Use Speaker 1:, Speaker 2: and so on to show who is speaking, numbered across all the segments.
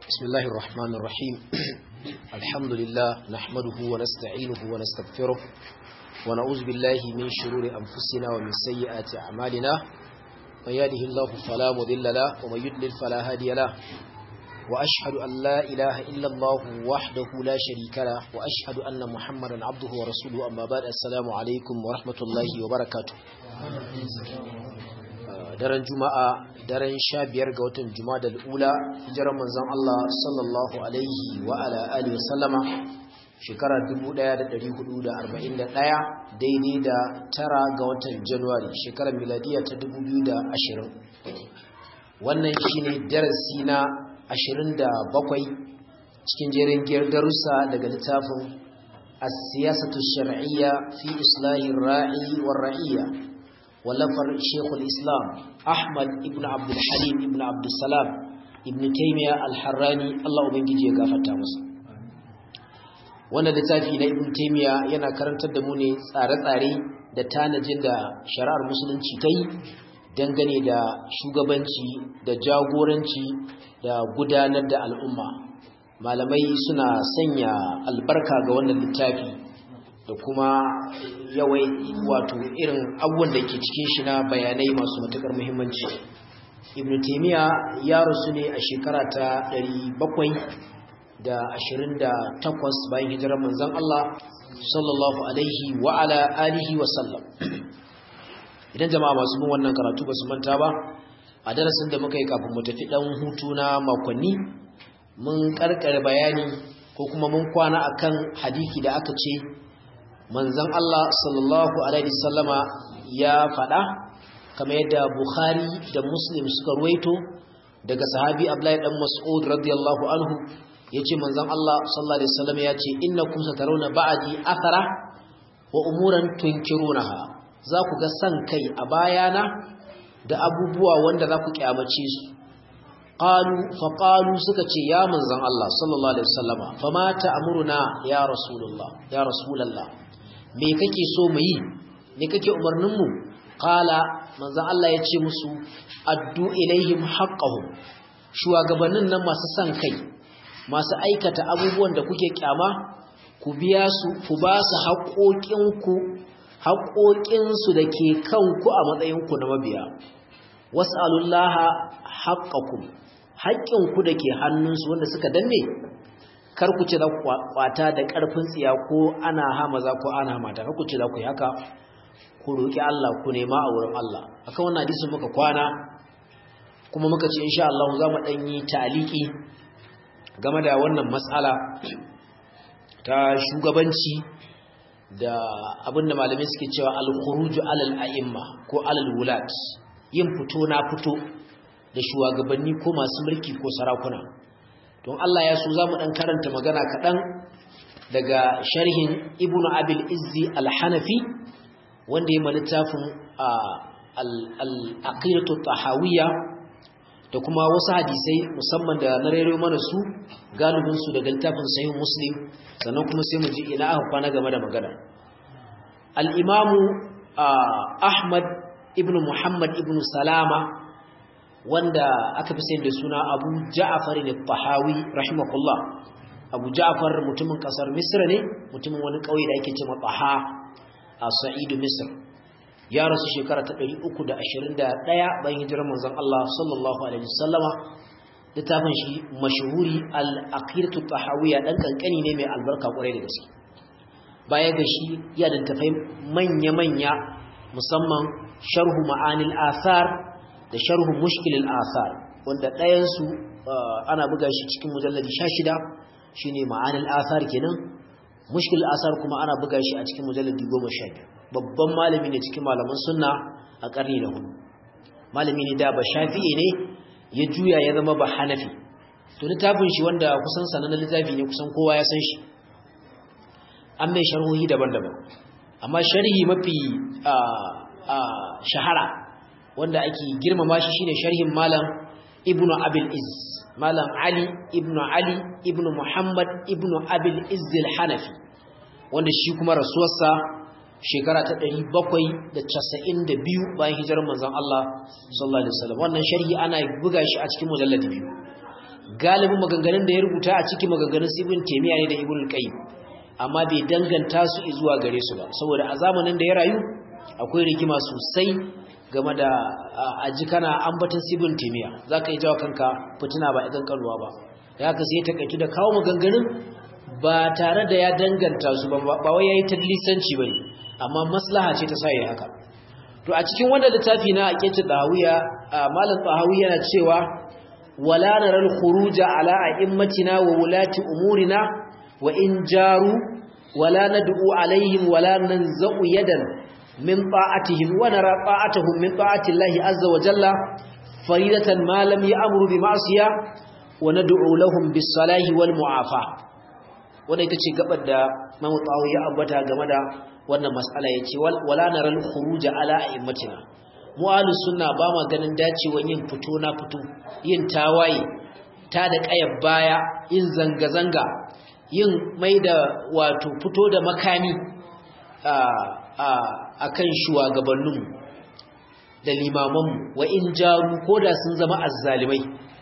Speaker 1: بسم الله الرحمن الرحيم الحمد لله نحمده ونستعينه ونستغفره ونعوذ بالله من شرور أنفسنا ومن سيئات أعمالنا من يهده الله فلا مضل له ومن يضلل فلا هادي له وأشهد أن لا إله إلا الله وحده لا شريك له وأشهد أن محمدا عبده ورسوله أما بعد السلام عليكم ورحمة الله وبركاته daren juma'a daren sha biyar ga watan juma'a da ula hijirar manzon Allah sallallahu alaihi wa ala alihi wa sallama shekara 1441 daidai da tara ga watan januwari shekarar miladiya ta 2020 wannan shine darasi na 27 cikin jerin giyar darussa daga littafin as-siyasatu shar'iyya fi islahi ra'i war ra'iyya ولفر شيخ الإسلام أحمد ابن عبد الحليم ابن عبد السلام ابن تيمية الحراني الله أبنجي يغافتا masa wannan littafi na ibn taymiya yana karantar da mu ne tsare-tsare da tanajin da shari'ar musulunci ta yi dangane da shugabanci da jagoranci da gudanar da al'umma malamai suna sanya albarka ga wannan littafi da kuma yawai wato irin abubuwan da ke cikin shi na bayanai masu matukar muhimmanci ibn taymiya ya rasu ne a shekara ta 728 bayan hijirar manzon Allah sallallahu alaihi wa ala alihi wa sallam idan jama'a masu bin wannan karatu ba su manta ba a darasin da muka yi kafin mu tafi dan hutu na makonni mun karkare bayani ko kuma mun kwana akan hadisi da aka ce manzon Allah sallallahu alaihi sallama ya faɗa kamar yadda Bukhari da Muslim suka ruwaito daga sahabi Abdullahi dan Mas'ud radiyallahu anhu yace manzon Allah sallallahu alaihi wasallam yace innakum satarawna ba'di athara wa umuran tunkirunaha za ku ga san kai a bayana da abubuwa wanda za ku kyamace su qalu fa qalu suka ce ya manzon Allah sallallahu alaihi wasallama fama ta'muruna ya rasulullah ya rasulullah me kake so mu yi me kake umarnin mu qala manzo Allah ya ce musu addu ilaihim haqqahum shugabannin nan masu san kai masu aikata abubuwan da kuke kyama ku biya su ku ba su haƙoƙinku haƙoƙinsu da ke kanku a matsayinku na mabiya was'alullaha haqqakum haƙƙinku da ke hannunsu wanda suka danne kar ku ce za ku kwata da ƙarfin tsiya ko ana hamaza ko ana mata kar ku ce za ku yi haka ku roƙi Allah ku nema a wurin Allah akan wannan hadisin muka kwana kuma muka ce insha Allah za mu dan yi taliki game da wannan matsala ta shugabanci da abinda malamai suke cewa al-khuruju alal a'imma ko alal wulat yin fito na fito da shugabanni ko masu mulki ko sarakuna don Allah ya so za mu ɗan karanta magana kaɗan daga sharhin ibn abil izzi al-hanafi wanda ya littafin al-aqidatu tahawiyya da kuma wasu hadisai musamman da na rero mana su galibin su daga littafin sahih muslim sannan kuma sai mu ji ina aka kwana game da magana al-imamu ahmad ibn muhammad ibn salama wanda aka fi sayar da suna abu ja'afar ne tahawi rahimahullah abu ja'afar mutumin kasar misr ne mutumin wani kauye da ake cewa taha a sa'idu misr ya rasu shekara ta 321 bayan hijirar manzon Allah sallallahu alaihi wasallama littafin shi mashhuri al-aqidatu tahawiyya dan kankani ne mai albarka kwarai da gaske baya ga shi ya da tafai manya-manya musamman sharhu ma'anil athar da sharhu mushkilil athar wanda ɗayansu ana buga shi cikin mujalladi 16 shine ma'anil athar kenan mushkilil athar kuma ana buga shi a cikin mujalladi 12 babban malami ne cikin malaman sunna a karni da hudu malami ne da ba shafi'i ne ya juya ya zama ba hanafi to littafin shi wanda kusan sanannen littafi ne kusan kowa ya san shi an mai sharhohi daban-daban amma sharhi mafi shahara wanda ake girmama shi shine sharhin malam ibnu abil iz malam ali ibnu ali ibnu muhammad ibnu abil iz al-hanafi wanda shi kuma rasuwarsa shekara ta 792 bayan hijirar manzon Allah sallallahu alaihi wasallam wannan sharhi ana buga shi a cikin mujalladi biyu galibin maganganun da ya rubuta a cikin maganganun ibn taymiya ne da ibn qayyim amma bai danganta su zuwa gare su ba saboda a zamanin da ya rayu akwai rigima sosai game da aji kana ambatan ibn taymiya zaka yi jawa kanka fitina ba idan kalwa ba ya haka sai ya takaitu da kawo maganganun ba tare da ya danganta su ba ba wai yayi tadlisanci bane amma maslaha ce ta sa yayi haka to a cikin wannan littafi na aqidatu dahawiya malam dahawi yana cewa wala naral khuruja ala a'immatina wa wulati umurina wa in jaru wala nad'u alaihim wala nanza'u yadan min ta'atihim wa nara ta'atuhum min ta'ati Allah azza wa jalla faridatan ma lam ya'muru bi ma'siyah wa nad'u lahum bis salahi wal mu'afa wanda ita ce gabar da Imam Tawawi ya ambata game da wannan mas'ala yace wala naral khuruja ala a'immatina mu ahlus sunna ba ma ganin dacewan yin fito na fito yin tawaye ta da kayar baya yin zanga zanga yin mai da wato fito da makami a a akan shugabanninmu da limamanmu wa in jaru koda sun zama azzalimai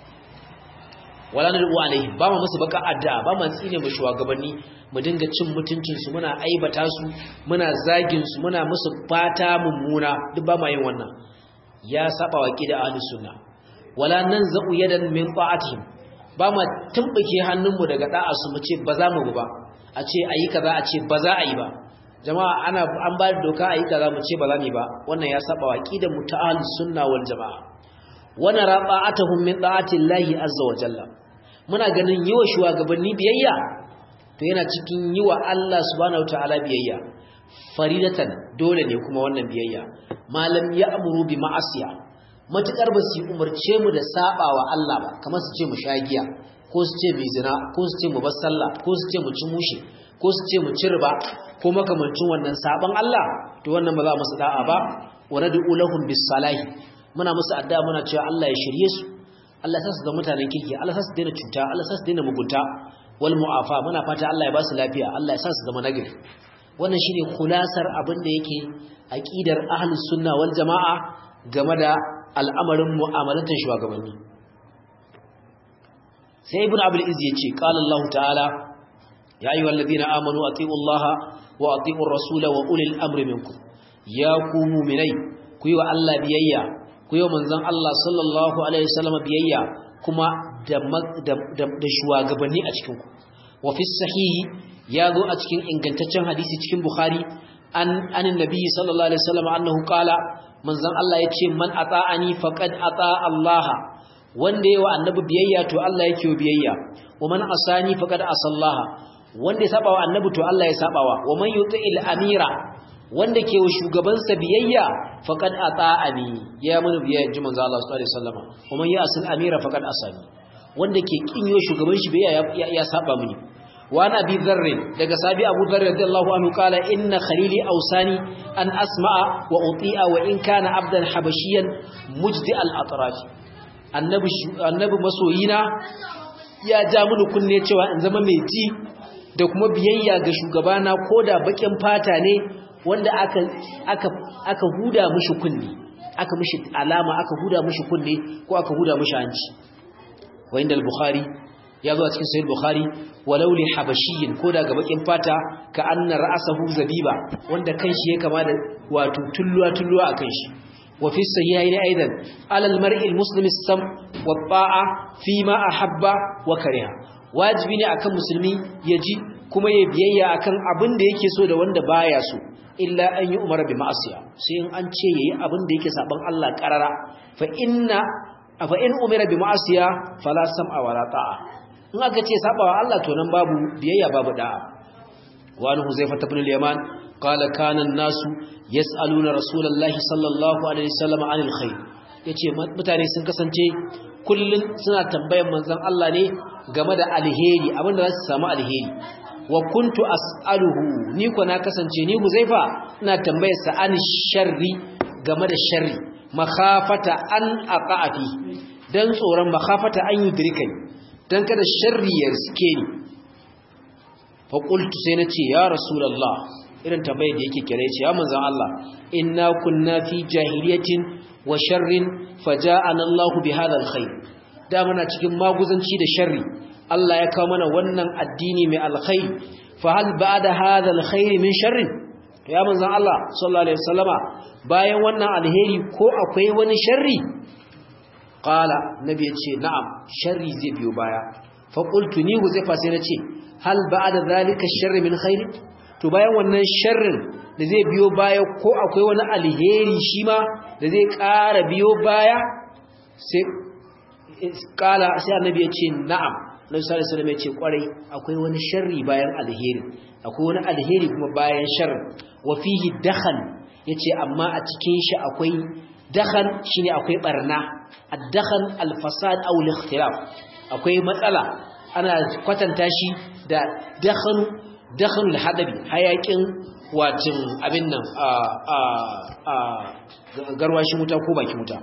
Speaker 1: wala na rubu alaihi ba ma musu baka addu'a ba ma tsine mu shugabanni mu dinga cin mutuncin su muna aibata su muna zagin su muna musu fata mummuna duk ba ma yin wannan ya saba wa kida ahlus sunna wala nanza'u yadan min ta'atihim ba ma tumbuke hannunmu daga da'a su mu ce ba za mu ba a ce ayi kaza a ce ba za a yi ba jama'a ana an ba da doka ayi kaza mu ce ba za mu ba wannan ya saba wa kida mu ta ahlus sunna wal jama'a wa nara ta'atuhum min ta'ati llahi azza wa jalla muna ganin yi wa shugabanni biyayya to yana cikin yi wa Allah subhanahu ta'ala biyayya faridatan dole ne kuma wannan biyayya malam ya amuru bi ma'asiya matukar ba su umarce mu da saba wa Allah ba kamar su ce mu shagiya ko su ce mu zina ko su ce mu bar sallah ko su ce mu ci mushi ko su ce mu ci riba ko makamancin wannan saban Allah to wannan ba za mu da'a ba wa nad'u lahum bis salahi muna musu addu'a muna cewa Allah ya shirye su Allah sa su zama mutanen kirki Allah sa su daina cuta Allah sa su daina mugunta wal mu'afa muna fata Allah ya ba su lafiya Allah ya sa su zama nagari wannan shine kulasar abin da yake aqidar ahlus sunna wal jamaa game da al'amarin mu'amalatan shugabanni sai ibn abul iz yace qala Allah ta'ala ya ayyuhal ladina amanu atiiu Allah wa atiiu ar-rasula wa ulil amri minkum ya ku mu'minai ku yi wa Allah biyayya ku yi manzon Allah sallallahu alaihi wasallam biyayya kuma da da shugabanni a cikin ku wa fi sahihi ya zo a cikin ingantaccen hadisi cikin bukhari an anin nabi sallallahu alaihi wasallam annahu qala manzon Allah yace man ata'ani faqad ata Allah wanda yayi wa annabi biyayya to Allah yake wa biyayya wa man asani faqad asallaha wanda ya saba wa annabi to Allah ya sabawa wa man yuti'il amira wanda ke wa shugabansa biyayya faqad ata'ani ya mun biyayya ji manzo Allah sallallahu alaihi wasallam kuma ya asil amira faqad asani wanda ke kinyo shugaban shi biyayya ya saba mini wa ana bi dharr daga sabi abu dharr radiyallahu anhu kala inna khalili awsani an asma'a wa uti'a wa in kana abdan habashiyan mujdi al atraf annabi annabi masoyina ya ja mini kunne cewa in zama mai ji da kuma biyayya ga shugabana koda bakin fata ne wanda aka aka aka huda mishi kunne aka mishi alama aka huda mishi kunne ko aka huda mishi hanci wa inda al-bukhari ya zo a cikin sahih bukhari walau li habashiyyin ko da ga bakin fata ka anna ra'sahu zabiba wanda kanshi ya kama da wato tulluwa tulluwa akan shi wa fi sahihaini aidan ala al-mar'i al-muslimi sam wa ta'a fi ma ahabba wa kariha wajibi ne akan musulmi ya ji kuma ya biyayya akan abin da yake so da wanda baya so illa an yi umara bi ma'asiya sai in an ce yayi abin da yake saban Allah karara fa inna fa in umira bi ma'asiya fala sam'a wala ta'a in aka ce sabawa Allah to nan babu biyayya babu da'a wa an huzaifa ibn al-yaman qala kana an-nasu yas'aluna rasulullahi sallallahu alaihi wasallam anil khair yace mutane sun kasance kullun suna tambayan manzon Allah ne game da alheri abinda za su samu alheri wa kuntu as'aluhu ni ko na kasance ni Huzaifa ina tambayar sa an sharri game da sharri makhafata an aqafi dan tsoron makhafata an yudrikai dan kada sharri ya riske ni fa qultu sai nace ya rasulullah irin tambayar da yake kire ce ya manzon Allah inna kunna fi jahiliyatin wa sharrin faja'ana Allah bi hadha alkhair da muna cikin maguzanci da sharri Allah ya kawo mana wannan addini mai alkhairi fa hal ba'da hadha alkhairi min sharrin to ya manzon Allah sallallahu alaihi wasallama bayan wannan alheri ko akwai wani sharri qala nabi yace na'am sharri zai biyo baya fa qultu ni huzaifa sai nace hal ba'da zalika sharri min khairi to bayan wannan sharrin da zai biyo baya ko akwai wani alheri shi ma da zai ƙara biyo baya sai kala sai annabi ya ce na'am Nabi sallallahu alaihi wasallam ya ce kwarai akwai wani sharri bayan alheri akwai wani alheri kuma bayan sharri wa fihi dakhan yace amma a cikin shi akwai dakhan shine akwai barna ad-dakhan al-fasad aw al-ikhtilaf akwai matsala ana kwatanta shi da dakhan dakhan al-hadabi hayakin wacin abin nan a a a garwashi wuta ko baki wuta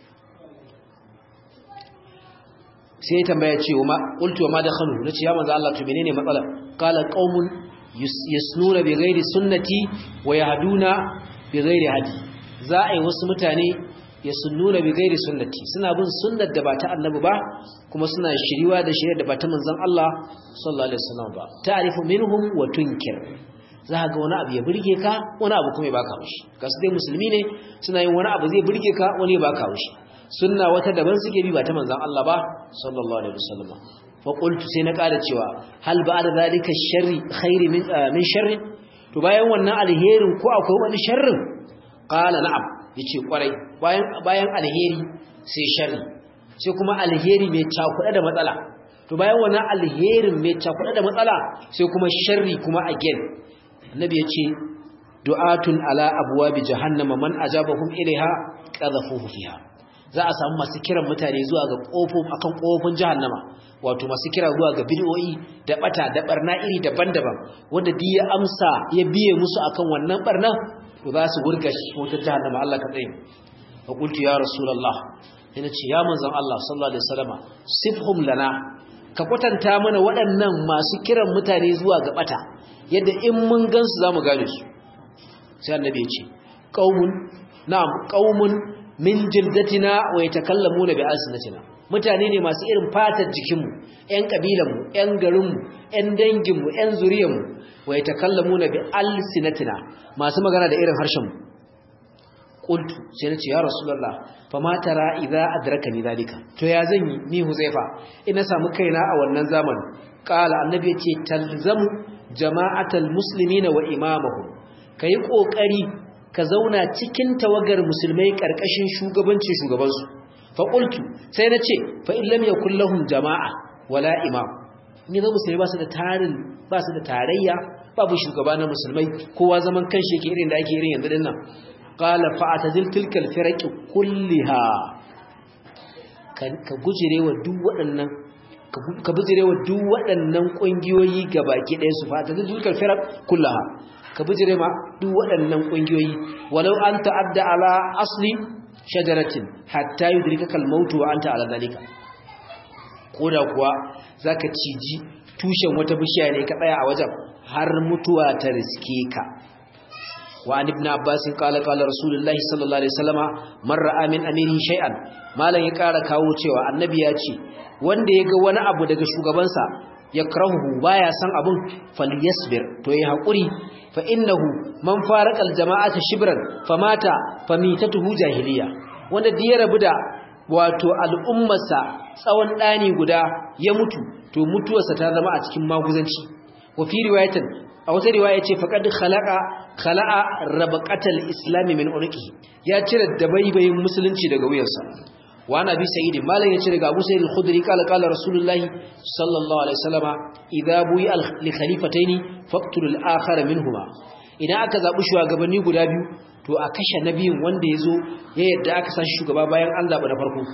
Speaker 1: sai ya tambaya ce wa qultu wa ma dakhanu nace ya manzo Allah to menene matsalar qala qaumun yasnuna bi ghairi sunnati wa yahduna bi ghairi hadi za a yi wasu mutane yasnuna bi ghairi sunnati suna bin sunnar da ba ta annabi ba kuma suna shiriwa da shirya da ba ta manzon Allah sallallahu alaihi wasallam ba ta'rifu minhum wa tunkir za ga wani abu ya burge ka wani abu kuma ya baka haushi kasu dai musulmi ne suna yin wani abu zai burge ka wani ya baka haushi sunna wata daban suke bi ba ta manzon Allah ba sallallahu alaihi wasallam fa qultu sai na kada cewa hal ba'da zalika sharri khairi min min sharri to bayan wannan alherin ko akwai wani sharrin qala na'am yace kwarai bayan bayan alheri sai sharri sai kuma alheri mai cakuɗa da matsala to bayan wannan alherin mai cakuɗa da matsala sai kuma sharri kuma again annabi yace du'atun ala abwabi jahannama man ajabahum ilaiha qadhafuhu fiha za a samu masu kiran mutane zuwa ga kofofin akan kofofin jahannama wato masu kira zuwa ga bid'o'i da bata da barna iri daban-daban wanda duk ya amsa ya biye musu akan wannan barna to za su wurga shi motar jahannama Allah ka tsaye fa qultu ya rasulullah ina ce ya manzon Allah sallallahu alaihi wasallama sifhum lana ka kwatanta mana waɗannan masu kiran mutane zuwa ga bata yadda in mun gansu zamu gane su sai annabi ya ce qaumun na'am qaumun min jildatina wa yatakallamuna bi alsinatina mutane ne masu irin fatar jikinmu ƴan kabilanmu ƴan garinmu ƴan danginmu ƴan zuriyarmu wa yatakallamuna bi alsinatina masu magana da irin harshenmu qultu sai nace ya rasulullah fa ma tara idza adrakani zalika to ya zan yi ni huzaifa ina samu kaina a wannan zamanin qala annabi yace talzamu jama'atal muslimina wa imamahum kai kokari ka zauna cikin tawagar musulmai ƙarƙashin shugabancin shugabansu faƙultu sai na ce fa'in lam ya kullahun jama'a wala imam ni zama musulmai ba su da tarin ba su da tarayya babu shugaba na musulmai kowa zaman kan shi ke irin da ake irin yanzu din nan qala fa atazil tilkal firaqi kulliha ka gujire wa duk waɗannan ka bujire wa duk waɗannan ƙungiyoyi gabaki ɗaya su fa atazil tilkal firaq kullaha ka bijire ma duk waɗannan ƙungiyoyi walau an ta'adda ala asli shajaratin hatta yudrikaka al-maut wa anta ala zalika koda kuwa zaka ciji tushen wata bishiya ne ka tsaya a wajen har mutuwa ta riske ka wa an ibn abbas qala qala rasulullahi sallallahu alaihi wasallama man ra'a min amiri shay'an malan ya kara kawo cewa annabi ya ce wanda ya ga wani abu daga shugabansa yakrahu baya san abun falyasbir to yi hakuri fa innahu man faraqal jama'ata shibran famata famitatuhu jahiliya wanda da ya rabu da wato al'ummarsa tsawon dani guda ya mutu to mutuwarsa ta zama a cikin maguzanci wa fi riwayatin a wata riwaya ce faqad khalaqa khala'a rabaqatal islam min unqi ya cire dabaibayin musulunci daga wuyarsa wa nabi sayyid malan yace daga abu sayyid al-khudri kala kala rasulullahi sallallahu alaihi wasallama idza buyi li khalifataini faqtul al-akhar minhuma idan aka zabi shugabanni guda biyu to a kashe nabiyin wanda yazo ya yadda aka san shugaba bayan an zaba na farko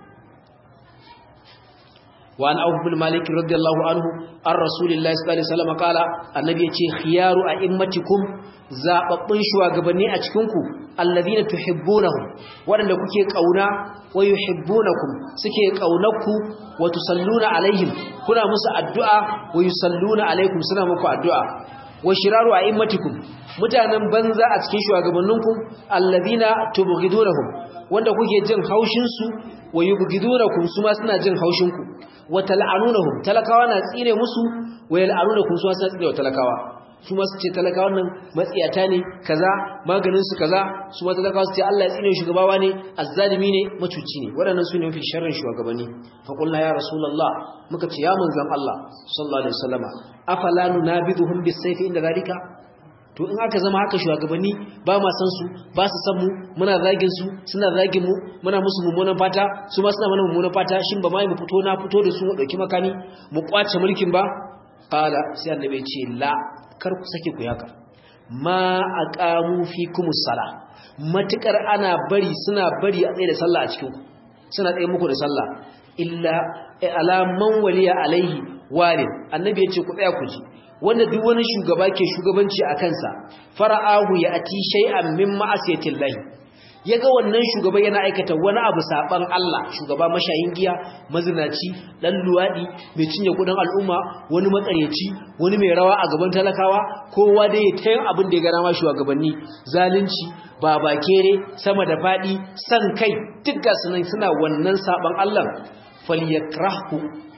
Speaker 1: wa an auf bin malik radiyallahu anhu ar rasulillahi sallallahu alaihi wasallam kala annabi yace khiyaru a'immatikum zababbun shugabanni a cikin ku alladhina tuhibbunahum wadanda kuke kauna wa yuhibbunakum suke kaunarku wa tusalluna alaihim kuna musu addu'a wa yusalluna alaikum suna muku addu'a wa shiraru a'immatikum mutanen banza a cikin shugabanninku alladhina tubghidunahum wanda kuke jin haushin su wa yubghidunakum su ma suna jin haushin ku wa tal'anunahum talakawa na tsire musu wa yal'anunakum su ma suna tsire wa talakawa su ma su ce talakawan nan matsiyata ne kaza maganin su kaza su ma talakawa su ce Allah ya tsine shugabawa ne azzalimi ne macuci ne waɗannan su ne mafi sharrin shugabanni fa qulna ya rasulullah muka ce ya manzon Allah sallallahu alaihi wasallama afala nunabiduhum bisayfi inda zalika to in aka zama haka shugabanni ba ma san su ba su san mu muna zagin su suna zagin mu muna musu mummunan fata su ma suna mana mummunan fata shin ba mai mu fito na fito da su mu dauki makami mu kwace mulkin ba qala sai annabi ya ce la kar ku sake ku yaka ma aqamu fikumus sala matukar ana bari suna bari a tsaye da sallah a cikin ku suna tsaye muku da sallah illa ala man waliya alaihi walid annabi yace ku tsaya ku ji wanda duk wani shugaba ke shugabanci a kansa fara'ahu ya ati shay'an min ma'asiyatillahi yaga wannan shugaba yana aikata wani abu saban Allah shugaba mashayin giya mazinaci dan luwadi mai cinye kudin al'umma wani makareci wani mai rawa a gaban talakawa kowa dai ya tayin abin da ya gana ma shugabanni zalunci babakere sama da fadi san kai duk ga sunan suna wannan saban Allah falyakrahu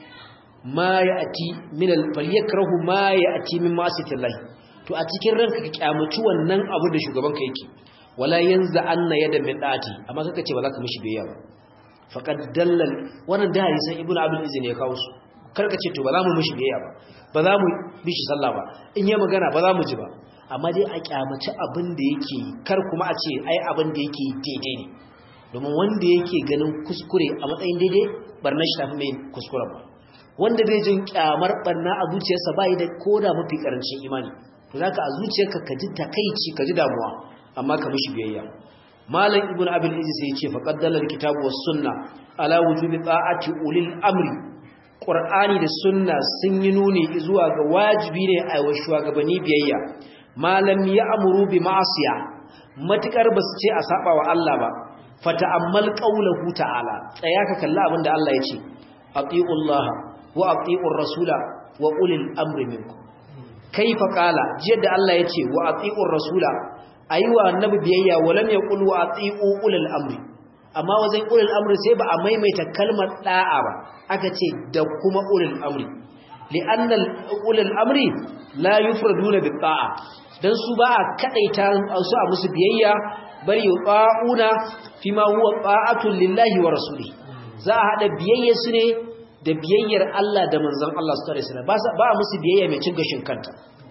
Speaker 1: ma ya'ti min al-falyakrahu ma ya'ti min ma'asiyatillahi to a cikin ranka ka kyamaci wannan abu da shugaban ka yake wala yanzu anna yada min dati amma kaka ce ba za ka mishi biyayya ba faqad dallal wannan da hadisan ibnu abdul izini ya kawo su karka ce to ba za mu mishi biyayya ba ba za mu bishi sallah ba in yi magana ba za mu ji ba amma dai a kyamaci abin da yake kar kuma a ce ai abin da yake daidai ne domin wanda yake ganin kuskure a matsayin daidai barnar shi tafi mai kuskuren ba wanda bai jin kyamar barna a zuciyarsa bai da koda mafi karancin imani to zaka a zuciyarka ka ji takeici ka ji damuwa amma ka mishi biyayya malam ibnu abil izzi sai yace faqad dalal kitabu was sunna ala wujubi ta'ati ulil amri qur'ani da sunna sun yi nuni zuwa ga wajibi ne a wa shugabanni biyayya malam ya amuru bi ma'asiya matukar basu ce a saba wa Allah ba fata'ammal qawluhu ta'ala tsaya ka kalla abinda Allah yace atiullaha wa atiur rasula wa ulil amri minkum kaifa qala jiya da Allah yace wa atiur rasula ayiwa annabi biyayya walam yaqul wa atiu ulil amri amma wajen ulil amri sai ba a maimaita kalmar da'a ba aka ce da kuma ulil amri li'anna ulil amri la yufraduna bi ta'a dan su ba a kadaita su a musu biyayya bari yuqauna fima huwa ta'atun lillahi wa rasuli za a hada biyayya su ne da biyayyar Allah da manzon Allah sallallahu alaihi wasallam ba a musu biyayya mai cin gashin kanta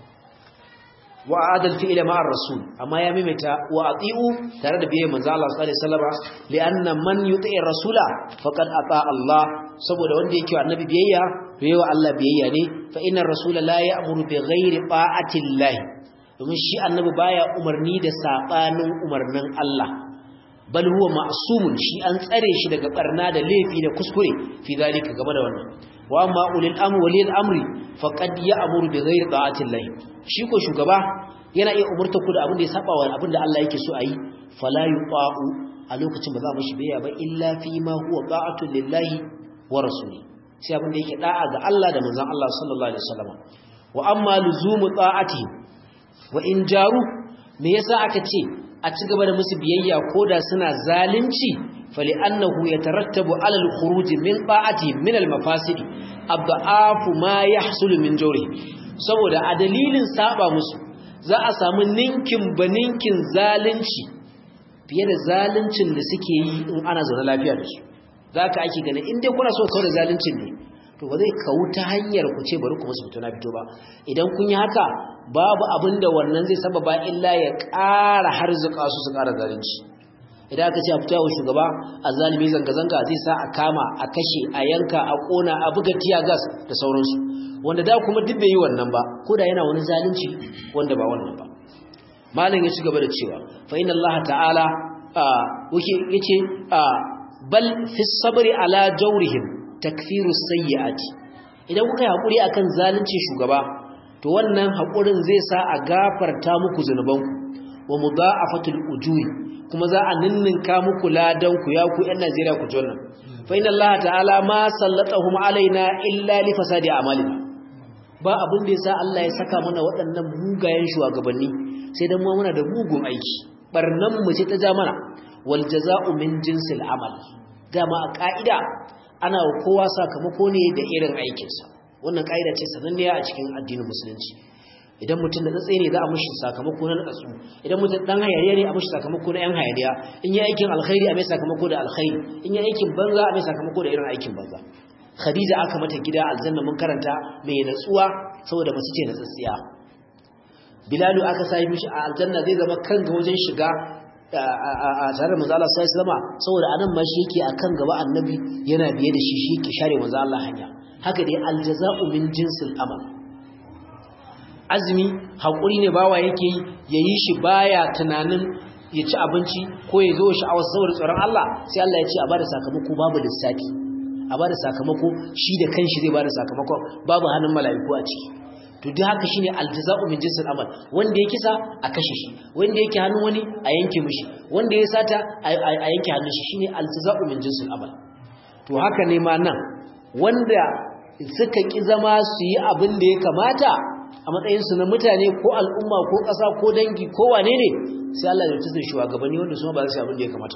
Speaker 1: wa adal fi'la ma'ar rasul amma ya mimita wa ati'u tare da biyayyar manzon Allah sallallahu alaihi wasallam li'anna man yuti'i rasula faqad ata Allah saboda wanda yake annabi biyayya to yawa Allah biyayya ne fa inna rasula la ya'muru bi ghairi ta'ati Allah domin shi annabi baya umarni da sabanin umarnin Allah bal huwa ma'sumun shi an tsare shi daga barna da laifi da kuskure fi zalika game da wannan wa amma ulil amri walil amri faqad ya'muru bi ghairi ta'ati Allah shi ko shugaba yana iya umurta ku da abin da ya saba wa abin da Allah yake so ayi fala yuqa'u a lokacin ba za mu shi bayya ba illa fi ma huwa ta'atu lillahi wa rasuli sai abin da yake da'a ga Allah da manzon Allah sallallahu alaihi wasallam wa amma luzumu ta'ati wa in jaru me yasa aka ce a ci gaba da musu biyayya koda suna zalunci fali annahu yatarattabu ala al-khuruj min ta'ati min al-mafasid abda'afu ma yahsulu min jawri saboda a dalilin saba musu za a samu ninkin baninkin zalunci fiye da zaluncin da suke yi in ana zaune lafiya da su zaka ake ganin in dai kuna so kawai da zaluncin ne to ba zai kawo ta hanyar ku ce bari ku musu fito na fito ba idan kun yi haka babu abin da wannan zai sababa illa ya ƙara harzuka su su ƙara zalunci idan aka ce a fito wa shugaba a zalimi zanga-zanga zai sa a kama a kashe a yanka a ƙona a buga tiya gas da sauransu wanda da kuma duk bai yi wannan ba ko da yana wani zalunci wanda ba wannan ba malam ya ci gaba da cewa fa inna allaha ta'ala yace bal fi sabri ala jawrihim takfiru sayyi'ati idan kuka yi hakuri akan zalunci shugaba to wannan hakurin zai sa a gafarta muku zunubanku wa mudha'afatul ujuri kuma za a ninninka muku ladan ku ya ku ƴan Najeriya ku jonna fa inna Allah ta'ala ma sallatahum alaina illa li fasadi a'malina ba abin da yasa Allah ya saka mana waɗannan mugayen shugabanni sai dan mu muna da mugun aiki barnan mu ce ta ja mana wal jaza'u min jinsil amal dama a ka'ida ana kowa sakamako ne da irin aikinsa wannan ka'ida ce sananniya a cikin addinin musulunci idan mutum da tsatsai ne za a mushi sakamako na natsu idan mutum dan hayariya ne a mushi sakamako na yan hayariya in yi aikin alkhairi a mai sakamako da alkhairi in yi aikin banza a mai sakamako da irin aikin banza khadija aka mata gida aljanna mun karanta mai natsuwa saboda masu ce na tsatsiya bilalu aka sai mishi a aljanna zai zama kan ga wajen shiga a tare da manzo Allah sai sama saboda anan ma shi yake akan gaba annabi yana biye da shi shi yake share manzo Allah hanya haka dai aljaza'u min jinsil amal azumi hakuri ne bawa yake yi yayi shi baya tunanin ya ci abinci ko ya zo sha'awar saboda tsoron Allah sai Allah ya ce a bada sakamako babu lissafi a bada sakamako shi da kanshi zai bada sakamako babu hannun mala'iku a ciki to duk haka shine aljaza'u min jinsil amal wanda ya kisa a kashe shi wanda yake hannun wani a yanke mishi wanda ya sata a yanke hannun shi shine aljaza'u min jinsil amal to haka ne ma nan wanda suka ki zama su yi abin da ya kamata a matsayinsu na mutane ko al'umma ko ƙasa ko dangi ko wane ne sai Allah ya tsaya shugabanni wanda su ba za su yi abin da ya kamata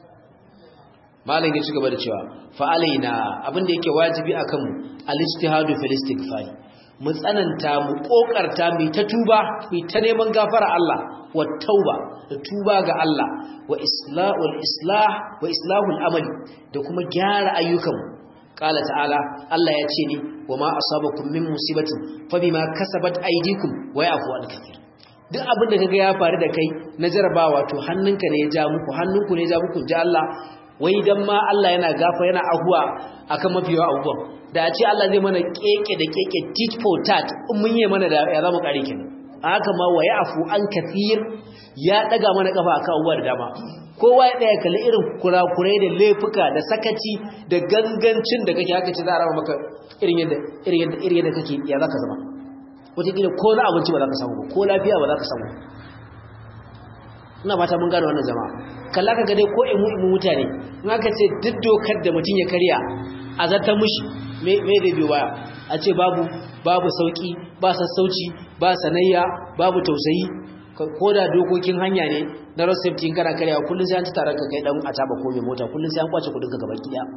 Speaker 1: malam ya ci gaba da cewa fa alaina abin da yake wajibi akan mu al-ijtihadu fil istighfar mu tsananta mu kokarta mu ta tuba mu ta neman gafara Allah wa tauba da tuba ga Allah wa islahul islah wa islahul amali da kuma gyara ayyukanmu qala ta'ala Allah ya ce ni wa ma asabakum min musibatin fa bima kasabat aydikum wa yafu an kathir duk abin da kaga ya faru da kai na jarabawa to hannunka ne ya ja muku hannunku ne ya ja muku ja Allah wai dan ma Allah yana gafa yana ahuwa akan mafiyawa abubuwan da a ce Allah zai mana keke da keke tit for tat in mun yi mana da ya zama kare kenan haka ma wa yafu an kathir ya daga mana kafa akan abubuwa da dama kowa ya daya kalli irin kurakurai da laifuka da sakaci da gangancin da kake haka ce za a rama maka irin yadda irin yadda irin yadda kake ya zaka zama wataƙila ko na abinci ba za ka samu ba ko lafiya ba za ka samu ina fata mun gane wannan jama'a kalla ka ga dai ko imu imu mutane in aka ce duk dokar da mutum ya karya a zartar mushi me me da biyo baya a ce babu babu sauki ba sassauci ba sanayya babu tausayi ko da dokokin hanya ne na road safety in kana karyawa kullum sai an ci taron ka kai dan a taba ko mai mota kullum sai an kwace kudin ka gaban kiya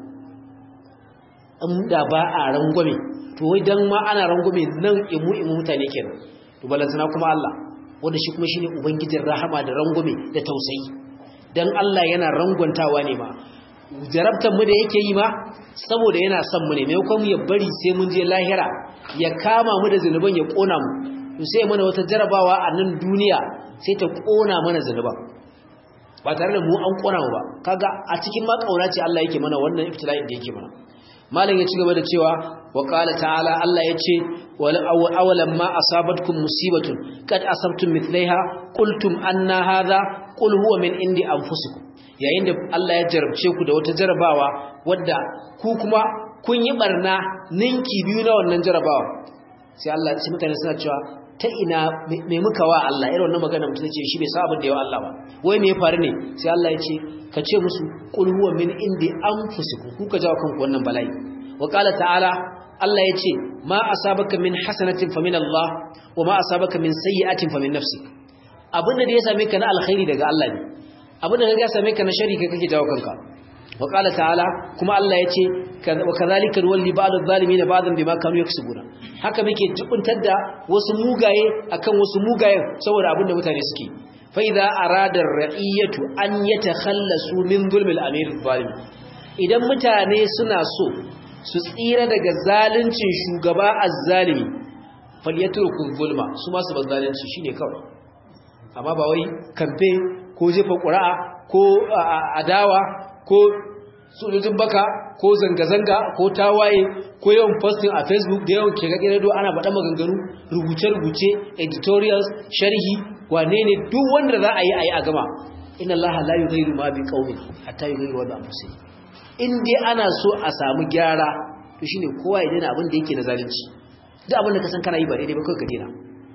Speaker 1: in da ba a rangwame to wai dan ma ana rangwame nan imu imu mutane kenan to balantana kuma Allah wanda shi kuma shine ubangijin rahama da rangwame da tausayi dan Allah yana rangwantawa ne ma jarabtar mu da yake yi ma saboda yana son mu ne maimakon ya bari sai mun je lahira ya kama mu da zanuban ya kona mu to sai mana wata jarabawa a nan duniya sai ta kona mana zanuban ba tare da mu an kona mu ba kaga a cikin ma kauna ce Allah yake mana wannan ibtila'in da yake mana malam ya ci gaba da cewa wa qala ta'ala Allah ya ce awalam ma asabatkum musibatun kad asabtum mithlaiha qultum anna hadha qul huwa min indi anfusikum yayin da Allah ya jarabce ku da wata jarabawa wadda ku kuma kun yi barna ninki biyu na wannan jarabawa sai Allah sai mutane suna cewa ta ina me muka wa Allah irin wannan magana mutum ce shi bai sa abin da yawa Allah ba wai me ya faru ne sai Allah ya ce ka ce musu qul huwa min indi anfusikum ku ka jawo kanku wannan bala'i wa qala ta'ala Allah ya ce ma asabaka min hasanatin fa min Allah wa ma asabaka min sayyi'atin fa min nafsik abin da ya same ka na alkhairi daga Allah ne abin da ya same ka na shari kai kake jawo kanka wa qala ta'ala kuma Allah ya ce wa kadhalika walli ba'd adh-dhalimin ba'dan bima kanu yaksubuna haka muke jibuntar da wasu mugaye akan wasu mugayen saboda abin da mutane suke fa idza arada ar-ra'iyatu an yatakhallasu min zulmil amir adh-dhalim idan mutane suna so su tsira daga zaluncin shugaba azzalimi falyatruku zulma su ma su zalunci shine kawai amma ba wai kamfe ko jefa ƙura'a ko adawa ko sojojin baka ko zanga-zanga ko tawaye ko yawan posting a facebook da yawan kega ƙirado ana baɗa maganganu rubuce-rubuce editorials sharhi wane ne duk wanda za a yi a yi a gama ina Allah la yi gairu ma bi ƙaunin hatta yi gairu wadda amfusi in dai ana so a samu gyara to shine kowa ya daina abin da yake na zalunci duk abin da ka san kana yi ba daidai ba kawai ka daina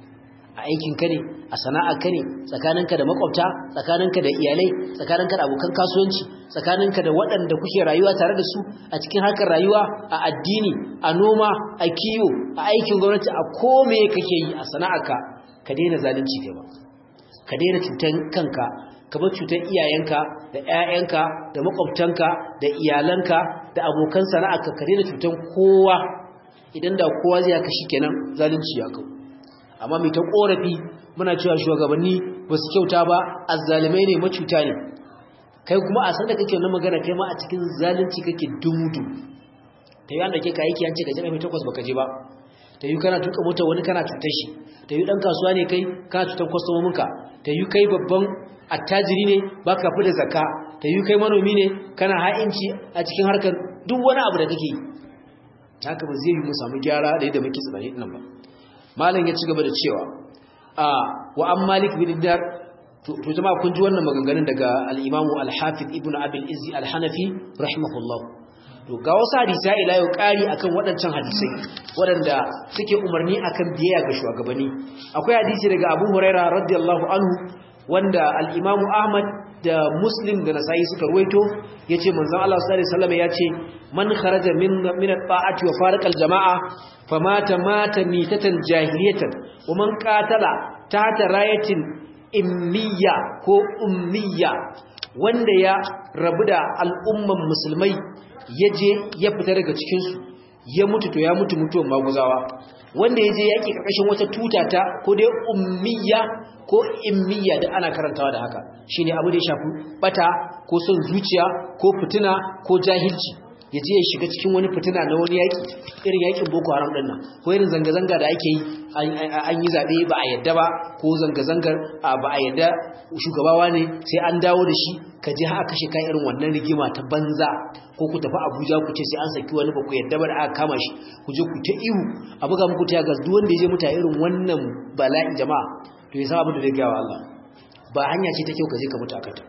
Speaker 1: a aikinka ne a sana'arka ne tsakaninka da makwabta tsakaninka da iyalai tsakaninka da abokan kasuwanci tsakaninka da waɗanda kuke rayuwa tare da su a cikin harkar rayuwa a addini a noma a kiwo a aikin gwamnati a kome kake yi a sana'arka ka daina zalunci kai ba ka daina cutar kanka ka bar cutar iyayenka da ƴaƴanka da makwabtanka da iyalanka da abokan sana'arka ka daina cutar kowa idan da kowa zai haka shikenan zalunci ya kau amma mai ta korafi muna cewa shugabanni ba su kyauta ba azzalimai ne macuta ne kai kuma a san da kake wannan magana kai ma a cikin zalunci kake dumudu ta yi wanda ke ka aiki an ce ka je ƙarfe takwas baka je ba ta yi kana tuka mota wani kana cutar shi ta yi ɗan kasuwa ne kai kana cutar kwastomominka ta yi kai babban attajiri ne ba ka fi da zakka ta yi kai manomi ne kana ha'inci a cikin harkar duk wani abu da kake yi haka ba zai yi mu samu gyara da yadda muke tsanani nan ba malam ya ci gaba da cewa a wa an malik bin dinar to jama'a kun ji wannan maganganun daga al-imamu al-hafiz ibn abil izzi al-hanafi rahimahullah to ga wasu hadisi ila yau kari akan waɗancan hadisai waɗanda suke umarni akan biyayya ga shugabanni akwai hadisi daga Abu Huraira radiyallahu anhu wanda al-Imam Ahmad da Muslim da Nasa'i suka ruwaito yace manzon Allah sallallahu alaihi wasallam yace man kharaja min min at-ta'ati wa faraqa al-jama'a famata mata mitatan jahiliyatan wa man qatala tahta rayatin immiya ko ummiya wanda ya rabu da al'umman musulmai ya je ya fita daga cikinsu ya mutu to ya mutu mutuwan maguzawa wanda ya je yaƙi ƙarƙashin wata tuta ta ko dai ummiya ko immiya da ana karantawa da haka shine abu da ya shafi bata ko son zuciya ko fitina ko jahilci ya je ya shiga cikin wani fitina na wani yaƙi irin yaƙin boko haram ɗin nan ko irin zanga-zanga da ake yi an yi zaɓe ba a yadda ba ko zanga-zangar ba a yadda shugabawa ne sai an dawo da shi ka je haka kashe kan irin wannan rigima ta banza ko ku tafi abuja ku ce sai an saki wani ba ku yadda ba da aka kama shi ku je ku ta ihu a buga muku ta gas duk wanda ya je muta irin wannan bala'in jama'a to ya san abin da zai gaya wa Allah ba hanya ce ta kyau ka je ka mutu a kanta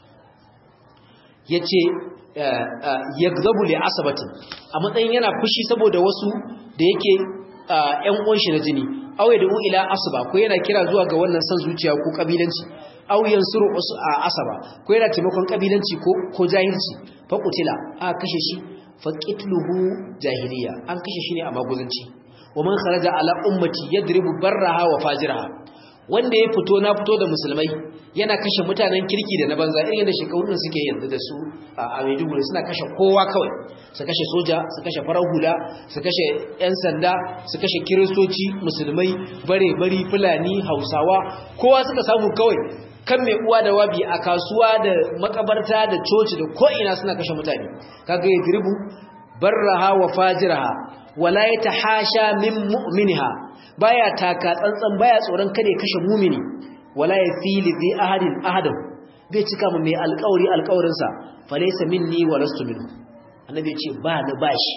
Speaker 1: yace yagzabu li asabatin a matsayin yana fushi saboda wasu da yake ƴan uwan shi na jini aw da ila asaba ko yana kira zuwa ga wannan san zuciya ko kabilanci aw yansuru asaba ko yana taimakon kabilanci ko ko jahilci fa qutila a kashe shi fa qitluhu jahiliya an kashe shi ne a maguzanci wa man kharaja ala ummati yadribu barraha wa fajiraha wanda ya fito na fito da musulmai yana kashe mutanen kirki da na banza irin da shekarun suke yanzu da su a Maiduguri suna kashe kowa kawai su kashe soja su kashe farar hula su kashe yan sanda su kashe kiristoci musulmai bare bari fulani hausawa kowa suka samu kawai kan mai uwa da wabi a kasuwa da makabarta da coci da ko'ina suna kashe mutane kaga ya dirbu barraha wa fajiraha wala yatahasha min mu'minha baya taka tsantsan baya tsoron kada ya kashe mumini wala yafili bi ahadin ahadan bai cika mu mai alƙawari alƙawarin sa falaysa minni wa lastu minhu annabi ya ce ba ni bashi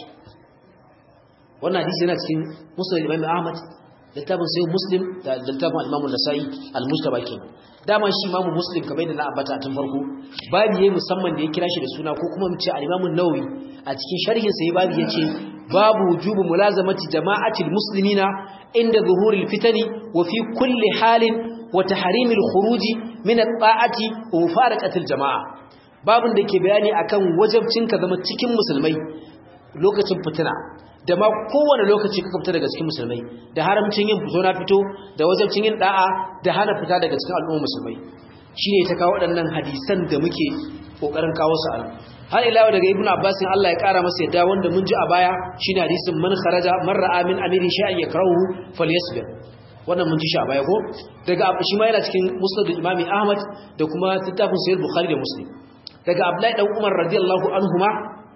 Speaker 1: wannan hadisi yana cikin musnad Imam Ahmad littafin sai Muslim da littafin Imam Nasa'i al-Mustaba kenan dama shi Imam Muslim kamar da na ambata tun farko babu yayi musamman da ya kira shi da suna ko kuma mu ce al-Imam an-Nawawi a cikin sharhin sa babu yace babu wujubu mulazamati jama'atil muslimina inda zuhuril fitani wa fi kulli halin wa tahrimil khuruji min at-ta'ati wa mufaraqatil jama'a babun da ke bayani akan wajibcin ka zama cikin musulmai lokacin fitina da ma kowane lokaci ka fita daga cikin musulmai da haramcin yin fito na fito da wajibcin yin da'a da hana fita daga cikin al'ummar musulmai shine ta kawo waɗannan hadisan da muke kokarin kawo su a har ila daga ibnu abbas Allah ya kara masa yadda wanda mun ji a baya shine hadisin man kharaja man ra'a min amiri shay'an yakrahu falyasbir wannan mun ji shi a baya ko daga shi ma yana cikin musnad imam ahmad da kuma littafin sahih bukhari da muslim daga abdullahi dan umar radiyallahu anhuma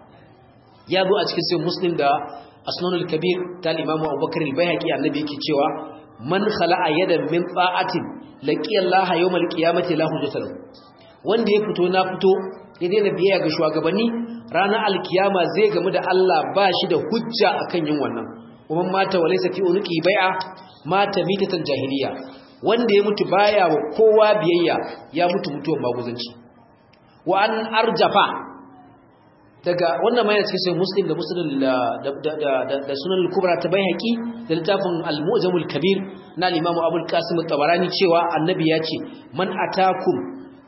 Speaker 1: ya zo a cikin sahih muslim da asnanul kabir ta imam abubakar al-baihaqi annabi yake cewa man khala'a yadan min ta'atin laqiya allaha yawmal qiyamati la hujjata wanda ya fito na fito ya daina biyayya ga shugabanni ranar alkiyama zai gamu da Allah ba shi da hujja akan yin wannan kuma mata walaysa fi unqi bai'a mata mitatan jahiliya wanda ya mutu baya wa kowa biyayya ya mutu mutuwan maguzanci wa an arjafa daga wannan mai cikin sai muslim da muslim da sunan al-kubra ta baihaqi da littafin al-mu'jamul kabir na al-imam abul qasim at-tabarani cewa annabi ya ce man atakum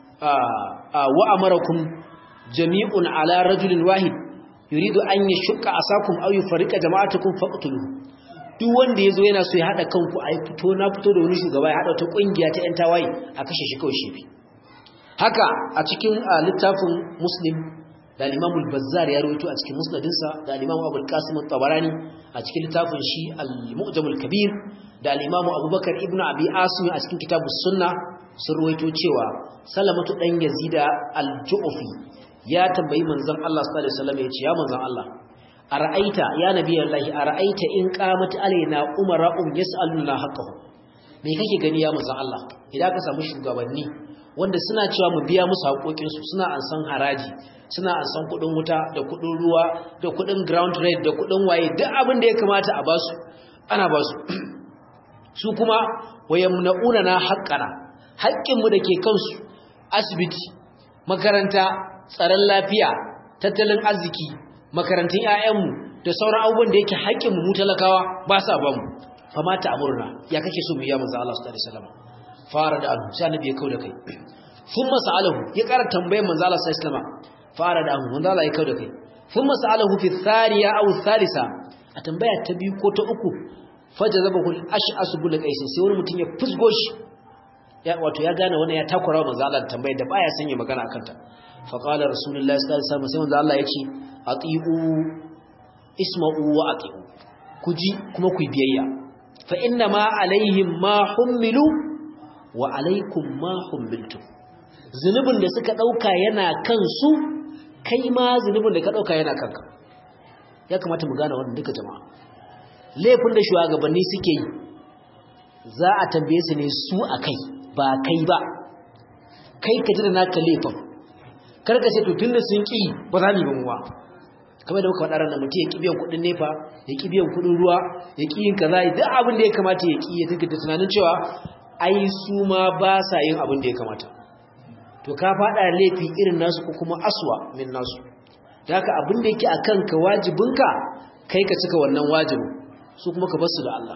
Speaker 1: wa amarakum jami'un ala rajulin wahid yuridu an yashqa asakum aw yufarriqa jama'atakum faqtuluhu duk wanda yazo yana so ya hada kanku ai fito na fito da wani shugaba ya hada ta kungiya ta yan tawaye a kashe shi kawai shi haka a cikin littafin muslim da al-imam al-bazzar ya rawaito a cikin musnadinsa da al-imam abul qasim at-tabarani a cikin littafin shi al-mu'jam al-kabir da al-imam abubakar ibnu abi asim a cikin kitabus sunna sun rawaito cewa salamatu dan yazida al-ju'fi ya tambayi manzon Allah sallallahu alaihi wasallam ya ce ya manzon Allah ara'aita ya nabiyallahi ara'aita in qamat alaina umara'un yas'aluna haqqahu me kake gani ya manzon Allah idan ka samu shugabanni wanda suna cewa mu biya musu haƙoƙinsu suna ansan haraji suna ansan kuɗin wuta da kuɗin ruwa da kuɗin ground rate da kuɗin waye duk abin da ya kamata a basu ana basu su kuma wayamna'una na haqqana haƙƙinmu da ke kansu asibiti makaranta tsaron lafiya tattalin arziki makarantun 'ya'yanmu da sauran abubuwan da yake haƙƙinmu mu talakawa ba sa ba mu fama ta amurna ya kake so mu yi manzo Allah sallallahu alaihi wasallam fara da anhu sai annabi ya kauda kai thumma sa'alahu ya ƙara tambayar manzo Allah sallallahu alaihi wasallam fara da anhu manzo Allah ya kauda kai thumma sa'alahu fi thaniya aw thalitha a tambaya ta biyu ko ta uku fajazabahu al-ash'as bil qais sai wani mutum ya fusgo shi ya wato ya gane wannan ya takura manzo Allah da tambayar da baya sanya magana akan ta fa qala rasulullahi sallallahu alaihi wasallam sai manzo Allah ya ce atiu isma'u wa atiu ku ji kuma ku biyayya fa inna ma alaihim ma hummilu wa alaikum ma hummiltum zunubin da suka dauka yana kansu kai ma zunubin da ka dauka yana kanka ya kamata mu gane wannan duka jama'a laifin da shugabanni suke yi za a tambaye su ne su akai ba kai ba kai ka ji da naka laifin karka ce to tunda sun ki ba za mu yi ba mu ba kamar da muka faɗa ranar mutum ya ƙi biyan kuɗin nefa ya ƙi biyan kuɗin ruwa ya ƙi yin kaza duk abin da ya kamata ya ƙi ya tuka da tunanin cewa ai su ma ba sa yin abin da ya kamata to ka faɗa laifi irin nasu ko kuma aswa min nasu da haka abin da yake a kanka wajibinka kai ka cika wannan wajibin su kuma ka bar su da Allah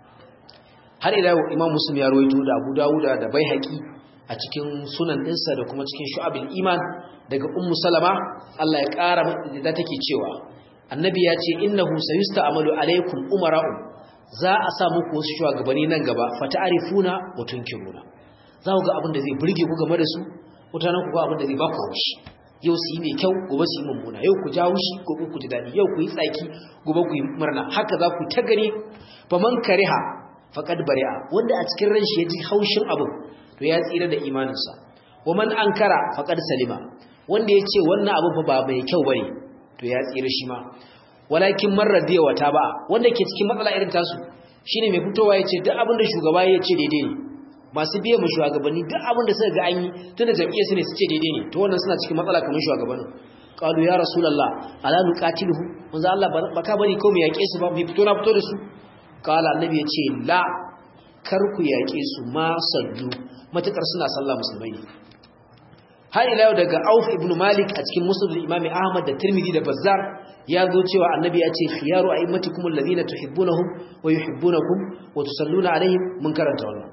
Speaker 1: har ila imam muslim ya rawaito da abu dawuda da baihaqi a cikin sunan ɗinsa da kuma cikin shu'abul iman daga ummu salama Allah ya ƙara da take cewa annabi ya ce innahu sayusta'malu alaikum umara'u za a sa muku wasu shugabanni nan gaba fata'arifuna wa tunkiruna za ku ga abin da zai burge ku game da su mutanen ku ga abin da zai ba ku haushi yau su yi mai kyau gobe su yi mummuna yau ku jawo shi gobe ku ji daɗi yau ku yi tsaki gobe ku yi murna haka za ku ta gani faman kariha faqad bari'a wanda a cikin ran shi ya ji haushin abin to ya tsira da imaninsa waman ankara faqad salima wanda yace wannan abu fa ba mai kyau bane to ya tsira shi ma walakin marradiya wata ba wanda ke cikin matsala irin tasu shine mai fitowa yace duk abin da shugaba ya ce daidai ne masu biye mu shugabanni duk abin da suka ga an yi tunda jam'iyyar su ne su ce daidai ne to wannan suna cikin matsala kamar shugabannin qalu ya rasulullah ala nuqatiluhu manzo Allah baka bari ko mu yake su ba mu fito na fito da su qala annabi yace la kar ku yake su ma sallu matakar suna sallah musulmai ne har ila yau daga Auf ibn Malik a cikin Musnad Imam Ahmad da Tirmidhi da Bazzar ya zo cewa Annabi ya ce khiyaru a'immatikum alladhina tuhibbunahum wa yuhibbunakum wa tusalluna alaihim mun karanta wannan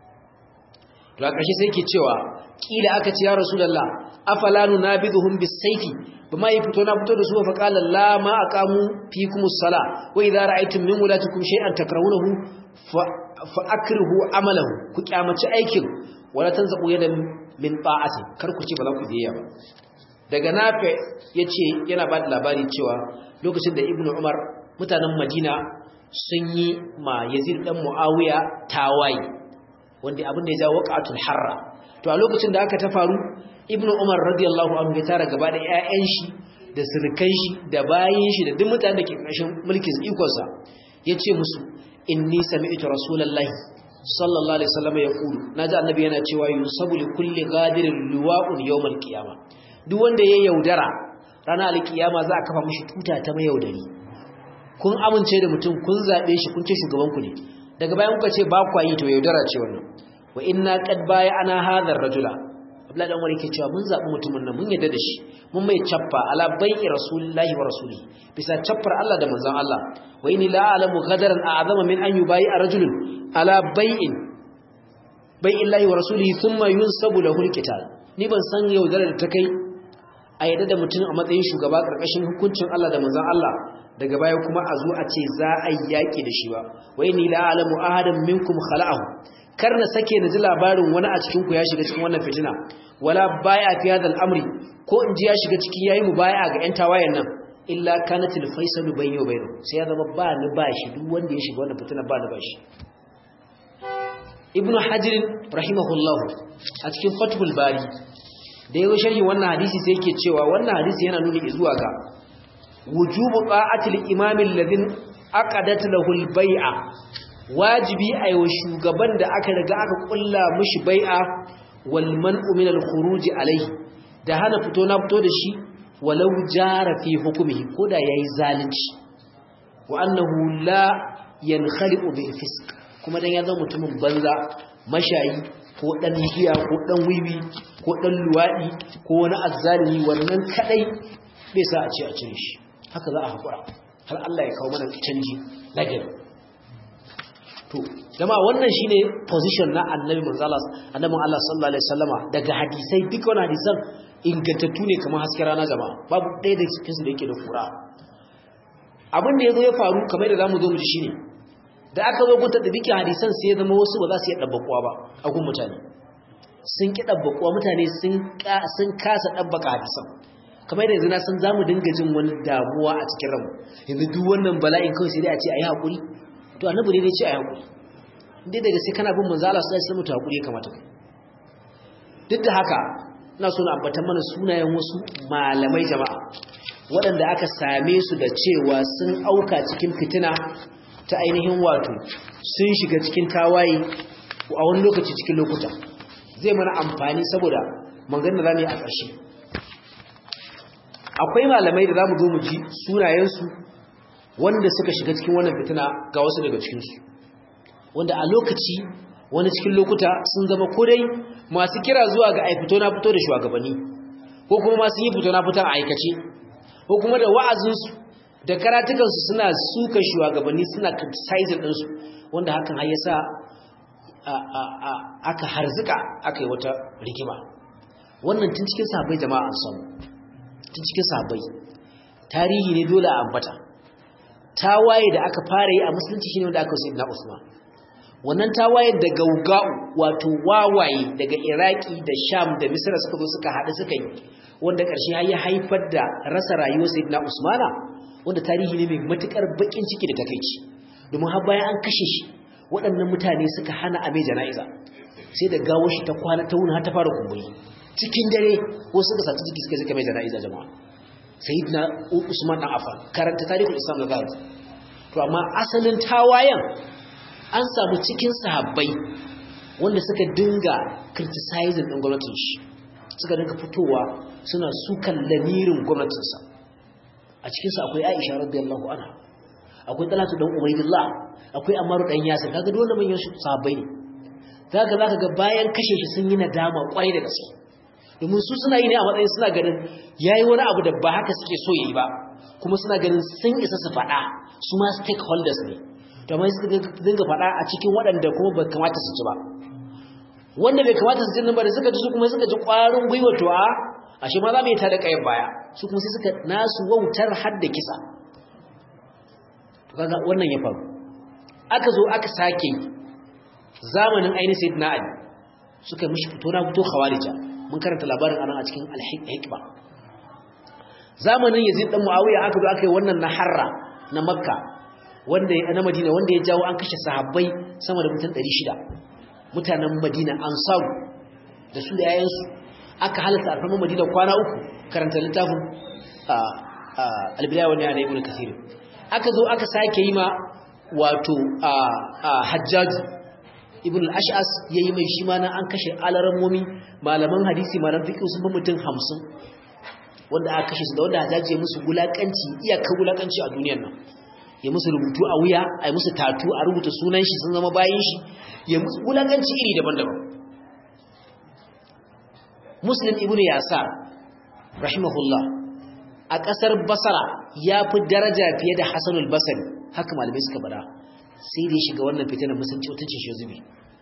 Speaker 1: to a ƙarshe sai ke cewa kila aka ce ya Rasulullah afala nunabiduhum bis-sayfi bama yi fito na fito da su fa qala la ma aqamu fikumus sala wa idza ra'aytum min wulatikum shay'an takrahunahu fa akrihu amalahu ku kyamaci aikin wala tanzaqu yadan min ta'ati kar ku ce ba za ku biya ba daga nafi yace yana ba da labari cewa lokacin da ibnu umar mutanen madina sun yi ma yazid dan muawiya tawayi wanda abin da ya jawo waqatul harra to a lokacin da aka ta faru ibnu umar radiyallahu anhu ya tara gaba da ƴaƴan shi da sirkan shi da bayin shi da duk mutanen da ke ƙarshen mulkin ikonsa yace musu inni sami'tu rasulullahi sallallahu alaihi wasallam ya kulu naji annabi yana cewa yusabu li kulli ghadirin liwa'un yawmal qiyama duk wanda ya yaudara ranar alkiyama za a kafa mishi tuta ta mai yaudari kun amince da mutum kun zabe shi kun ce shugaban ku ne daga bayan kuka ce ba ku yi to yaudara ce wannan wa inna qad baya ana hadar rajula Abdullahi dan wani ke cewa mun zabi mutumin nan mun yadda da shi mun mai chaffa ala bai'i rasulillahi wa rasuli bisa chaffar Allah da manzon Allah wa inni la a'lamu ghadaran a'zama min an yubayi rajulun ala bai'in bai'illahi wa rasulihi thumma yunsabu lahu alqital ni ban san yaudarar da ta kai a yadda da mutum a matsayin shugaba karkashin hukuncin Allah da manzon Allah daga baya kuma a zo a ce za a yi yaki da shi ba wa inni la a'lamu ahadan minkum khala'ahu kar na sake na ji labarin wani a cikin ku ya shiga cikin wannan fitina wala baya fi hadal amri ko in ji ya shiga cikin yayi mu baya ga yan tawayen nan illa kanatil faisalu bayni wa baynu sai ya zama ba ni ba shi duk wanda ya shiga wannan fitina ba ni ba shi ibnu hajar rahimahullah a cikin fathul bari da yayin sharhi wannan hadisi sai yake cewa wannan hadisi yana nuni zuwa ga wujubu qa'atil imam alladhin aqadat lahu al-bai'a wajibi aiwa shugaban da aka riga aka kulla mishi bai'a wal man'u min al-khuruj alayhi da hana fito na fito da shi walau jara fi hukmihi koda yayi zalunci wa annahu la yankhaliqu bil fisq kuma dan ya zama mutumin banza mashayi ko dan giya ko dan wiwi ko dan luwadi ko wani azzalimi wannan kadai bai sa a ce a cire shi haka za a hakura har Allah ya kawo mana canji nagari to jama'a wannan shine position na annabi manzo Allah annabi Allah sallallahu alaihi wasallama daga hadisai duk wannan hadisan ingantattu ne kamar hasken rana jama'a babu ɗaya da cikin su da yake da kura abin da yazo ya faru kamar da zamu zo mu ji shine da aka zo gunta da bikin hadisan sai ya zama wasu ba za su yi dabbakuwa ba a gun mutane sun ki dabbakuwa mutane sun sun kasa dabbaka hadisan kamar da yanzu na san zamu dinga jin wani damuwa a cikin ranmu yanzu duk wannan bala'in kawai sai dai a ce ayi hakuri to annabi ne dai ce ayi hakuri indai daga sai kana bin manzo Allah sallallahu alaihi wasallam to hakuri ya kamata kai duk da haka ina so na ambata mana sunayen wasu malamai jama'a waɗanda aka same su da cewa sun auka cikin fitina ta ainihin wato sun shiga cikin tawaye a wani lokaci cikin lokuta zai mana amfani saboda maganar da zamu yi a ƙarshe akwai malamai da zamu zo mu ji sunayensu wanda suka shiga cikin wannan fitina ga wasu daga cikinsu wanda a lokaci wani cikin lokuta sun zama kodai masu kira zuwa ga aifito na fito da shugabanni ko kuma masu yi fito na fito a aikace ko kuma da wa'azinsu da karatukansu suna suka shugabanni suna criticizing ɗinsu wanda hakan har yasa aka harzuka aka yi wata rigima wannan tun cikin sahabbai jama'a an samu tun cikin sahabbai tarihi ne dole a ambata tawaye da aka fara yi a musulunci shine wanda aka yi na Usman wannan tawaye da gaugau wato wawaye daga Iraki da Sham da Misra suka zo suka haɗu suka yi wanda ƙarshe har ya haifar da rasa rayuwar Sayyidina Usmana wanda tarihi ne mai matukar bakin ciki da takeici domin har bayan an kashe shi waɗannan mutane suka hana a mai jana'iza sai da gawo shi ta kwana ta wuni har ta fara kumburi cikin dare ko suka saci jiki suka suka mai jana'iza jama'a sayyidina Usman dan Affan karanta tarihul Islam da zahabi to amma asalin tawayan an samu cikin sahabbai wanda suka dinga criticizing din gwamnatin shi suka dinga fitowa suna sukan lamirin gwamnatinsa a cikinsu akwai aisha radiyallahu anha akwai talatu dan ubaidillah akwai amaru dan yasir kaga dole manyan su sahabbai ne zaka zaka ga bayan kashe shi sun yi nadama kwarai da gaske domin su suna yi ne a matsayin suna ganin yayi wani abu da ba haka suke so yayi ba kuma suna ganin sun isa su faɗa su ma stakeholders ne to amma suka dinga faɗa a cikin waɗanda kuma ba kamata su ci ba wanda bai kamata su ji nan ba da suka ji su kuma suka ji ƙwarin gwiwa to a ashe ma za mu yi ta da kayan baya su kuma sai suka nasu wautar har da kisa to kaga wannan ya faru aka zo aka sake zamanin ainihin sayyidina ali suka mishi fito na fito khawarija mun karanta labarin anan a cikin al-hikma zamanin yazid dan muawiya aka zo aka yi wannan na harra na makka wanda ya na madina wanda ya jawo an kashe sahabbai sama da mutum 600 mutanen madina ansaru da su da yayansu aka halatta alfarman madina kwana uku karanta littafin albidaya wani yana ibn kasir aka zo aka sake yi ma wato hajjaji ibn al-ash'as yayi mai shi ma na an kashe alarammomi malaman hadisi malaman fiqh sun fi mutum 50 wanda aka kashe su da wanda hajjaji ya musu gulakanci iyakar gulakanci a duniyar nan ya musu rubutu a wuya a musu tatu a rubuta sunan shi sun zama bayin shi ya musu gulakanci iri daban-daban muslim ibnu yasar rahimahullah a kasar basara ya fi daraja fiye da hasanul basari haka malamai suka bada sai dai shiga wannan fitinar musulunci mutuncin shi zubi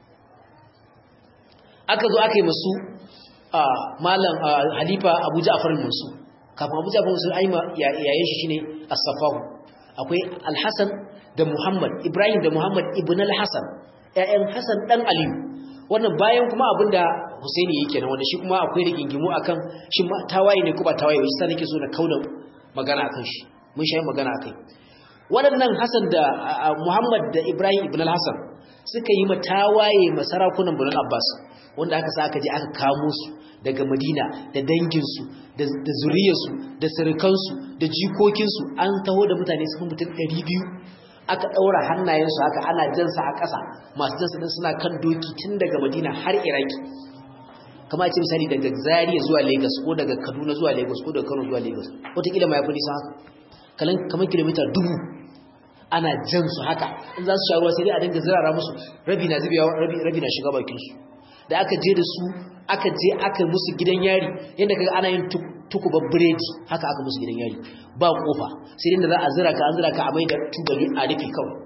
Speaker 1: aka zo aka yi masu malam halifa abu ja'far mansur kafin abu ja'far mansur aima yayin shi shine as-safahu akwai al-hasan da muhammad ibrahim da muhammad ibn al-hasan ƴaƴan Hassan dan Aliyu wannan bayan kuma abinda Husaini yake nan wanda shi kuma akwai rigingimu akan shi tawaye ne ko ba tawaye ba shi sa nake so na kauda magana akan shi mun shayi magana akai waɗannan Hassan da Muhammad da Ibrahim ibn al-Hassan suka yi matawaye masarakunan Banu Abbas wanda aka sa aka je aka kamo su daga Madina da danginsu da zuriyarsu da surukansu da jikokinsu an taho da mutane sun mutum 200 aka ɗaura hannayensu haka ana jansa a ƙasa masu jansa din suna kan doki tun daga Madina har Iraki kama ce misali daga Zaria zuwa Lagos ko daga Kaduna zuwa Lagos ko daga Kano zuwa Lagos wataƙila ma ya fi nisa haka kalan kamar kilomita dubu ana jan su haka in za su sha ruwa sai dai a dinga zirara musu rabi na zubewa rabi rabi na shiga bakin su da aka je da su aka je aka musu gidan yari yadda kaga ana yin tukuba biredi haka aka musu gidan yari ba kofa sai dai da za a zira ka an zira ka a mai da tubali a rufe kawai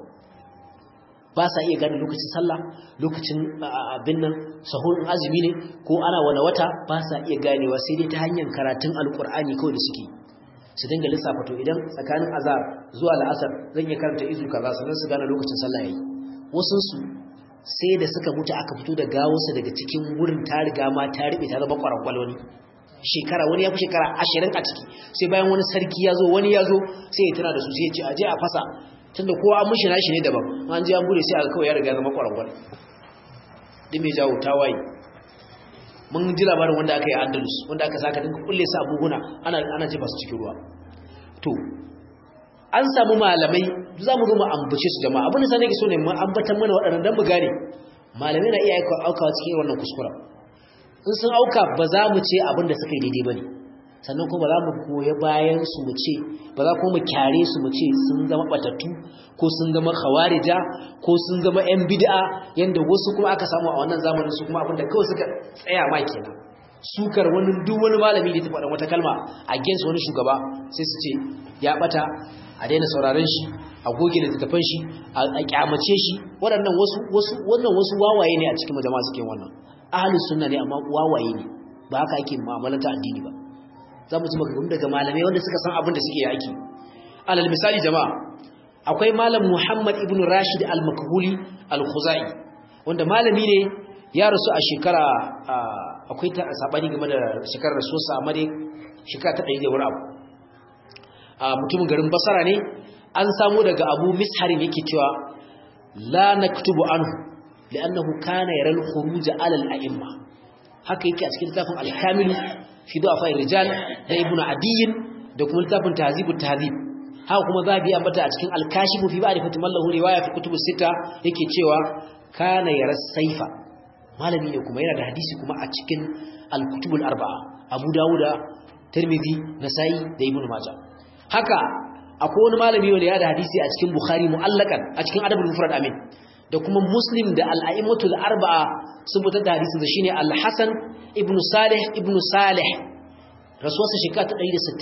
Speaker 1: ba sa iya gane lokacin sallah lokacin abin nan sahur azumi ne ko ana wani wata ba sa iya ganewa sai dai ta hanyar karatun alkur'ani kawai da suke su dinga lissafa to idan tsakanin azar zuwa la'asar zan iya karanta izu kaza sannan su gane lokacin sallah yayi wasu su sai da suka mutu aka fito da gawarsa daga cikin wurin ta riga ma ta riɓe ta zama ƙwarangwaloni shekara wani ya fi shekara ashirin a ciki sai bayan wani sarki ya zo wani ya zo sai ya tuna da su sai ya ce aje a fasa tunda kowa an mushi nashi ne daban an je an bude sai aka kawai ya riga zama ƙwarangwal duk mai jawo tawaye mun ji labarin wanda aka yi andalus wanda aka saka dinka kulle su abuguna ana ana jefa su cikin ruwa to an samu malamai za mu zo mu ambace su jama'a abin da sai nake so ne mu ambatan mana waɗannan dan mu gane malamai na iya aukawa cikin wannan kuskura in sun auka ba za mu ce abin da suka yi daidai bane sannan kuma ba za mu goye bayan su mu ce ba za kuma mu kyare su mu ce sun zama batattu ko sun zama khawarija ko sun zama yan bid'a yanda wasu kuma aka samu a wannan zamanin su kuma abin da kawai suka tsaya ma kenan sukar wani duk wani malami da ta faɗa wata kalma against wani shugaba sai su ce ya bata a daina sauraron shi a goge littattafan shi a kyamace shi waɗannan wasu wasu wannan wasu wawaye ne a cikin jama'a suke wannan ahlus sunna ne amma wawaye ne ba haka ake mu'amalanta addini ba za mu ji maganganu daga malamai wanda suka san abin da suke yaki alal misali jama'a akwai malam Muhammad ibn Rashid al-Makhuli al-Khuzai wanda malami ne ya rasu a shekara akwai ta sabani game da shekarar rasuwarsa amma dai shekara ta 100 da wani abu mutumin garin Basra ne an samu daga Abu Misharin yake cewa la naktubu anhu li'annahu kana yara al-khuruj 'ala al-a'imma haka yake a cikin littafin al-Kamil fi du'afa rijal da Ibn Adiy da kuma littafin Tahzib at-Tahzib haka kuma zabi ambata a cikin al-Kashif fi ba'd fatimal lahu riwaya fi kutub sita yake cewa kana yara saifa malami ne kuma yana da hadisi kuma a cikin al-kutub al-arba'a Abu Dawud Tirmidhi Nasa'i da Ibn Majah haka akwai wani malami wanda ya da hadisi a cikin Bukhari mu'allakan a cikin Adabul Mufrad amin da kuma Muslim da al-a'immatul arba'a sun fitar da hadisin da shine Al-Hasan ibn Salih ibn Salih rasuwarsa shekara ta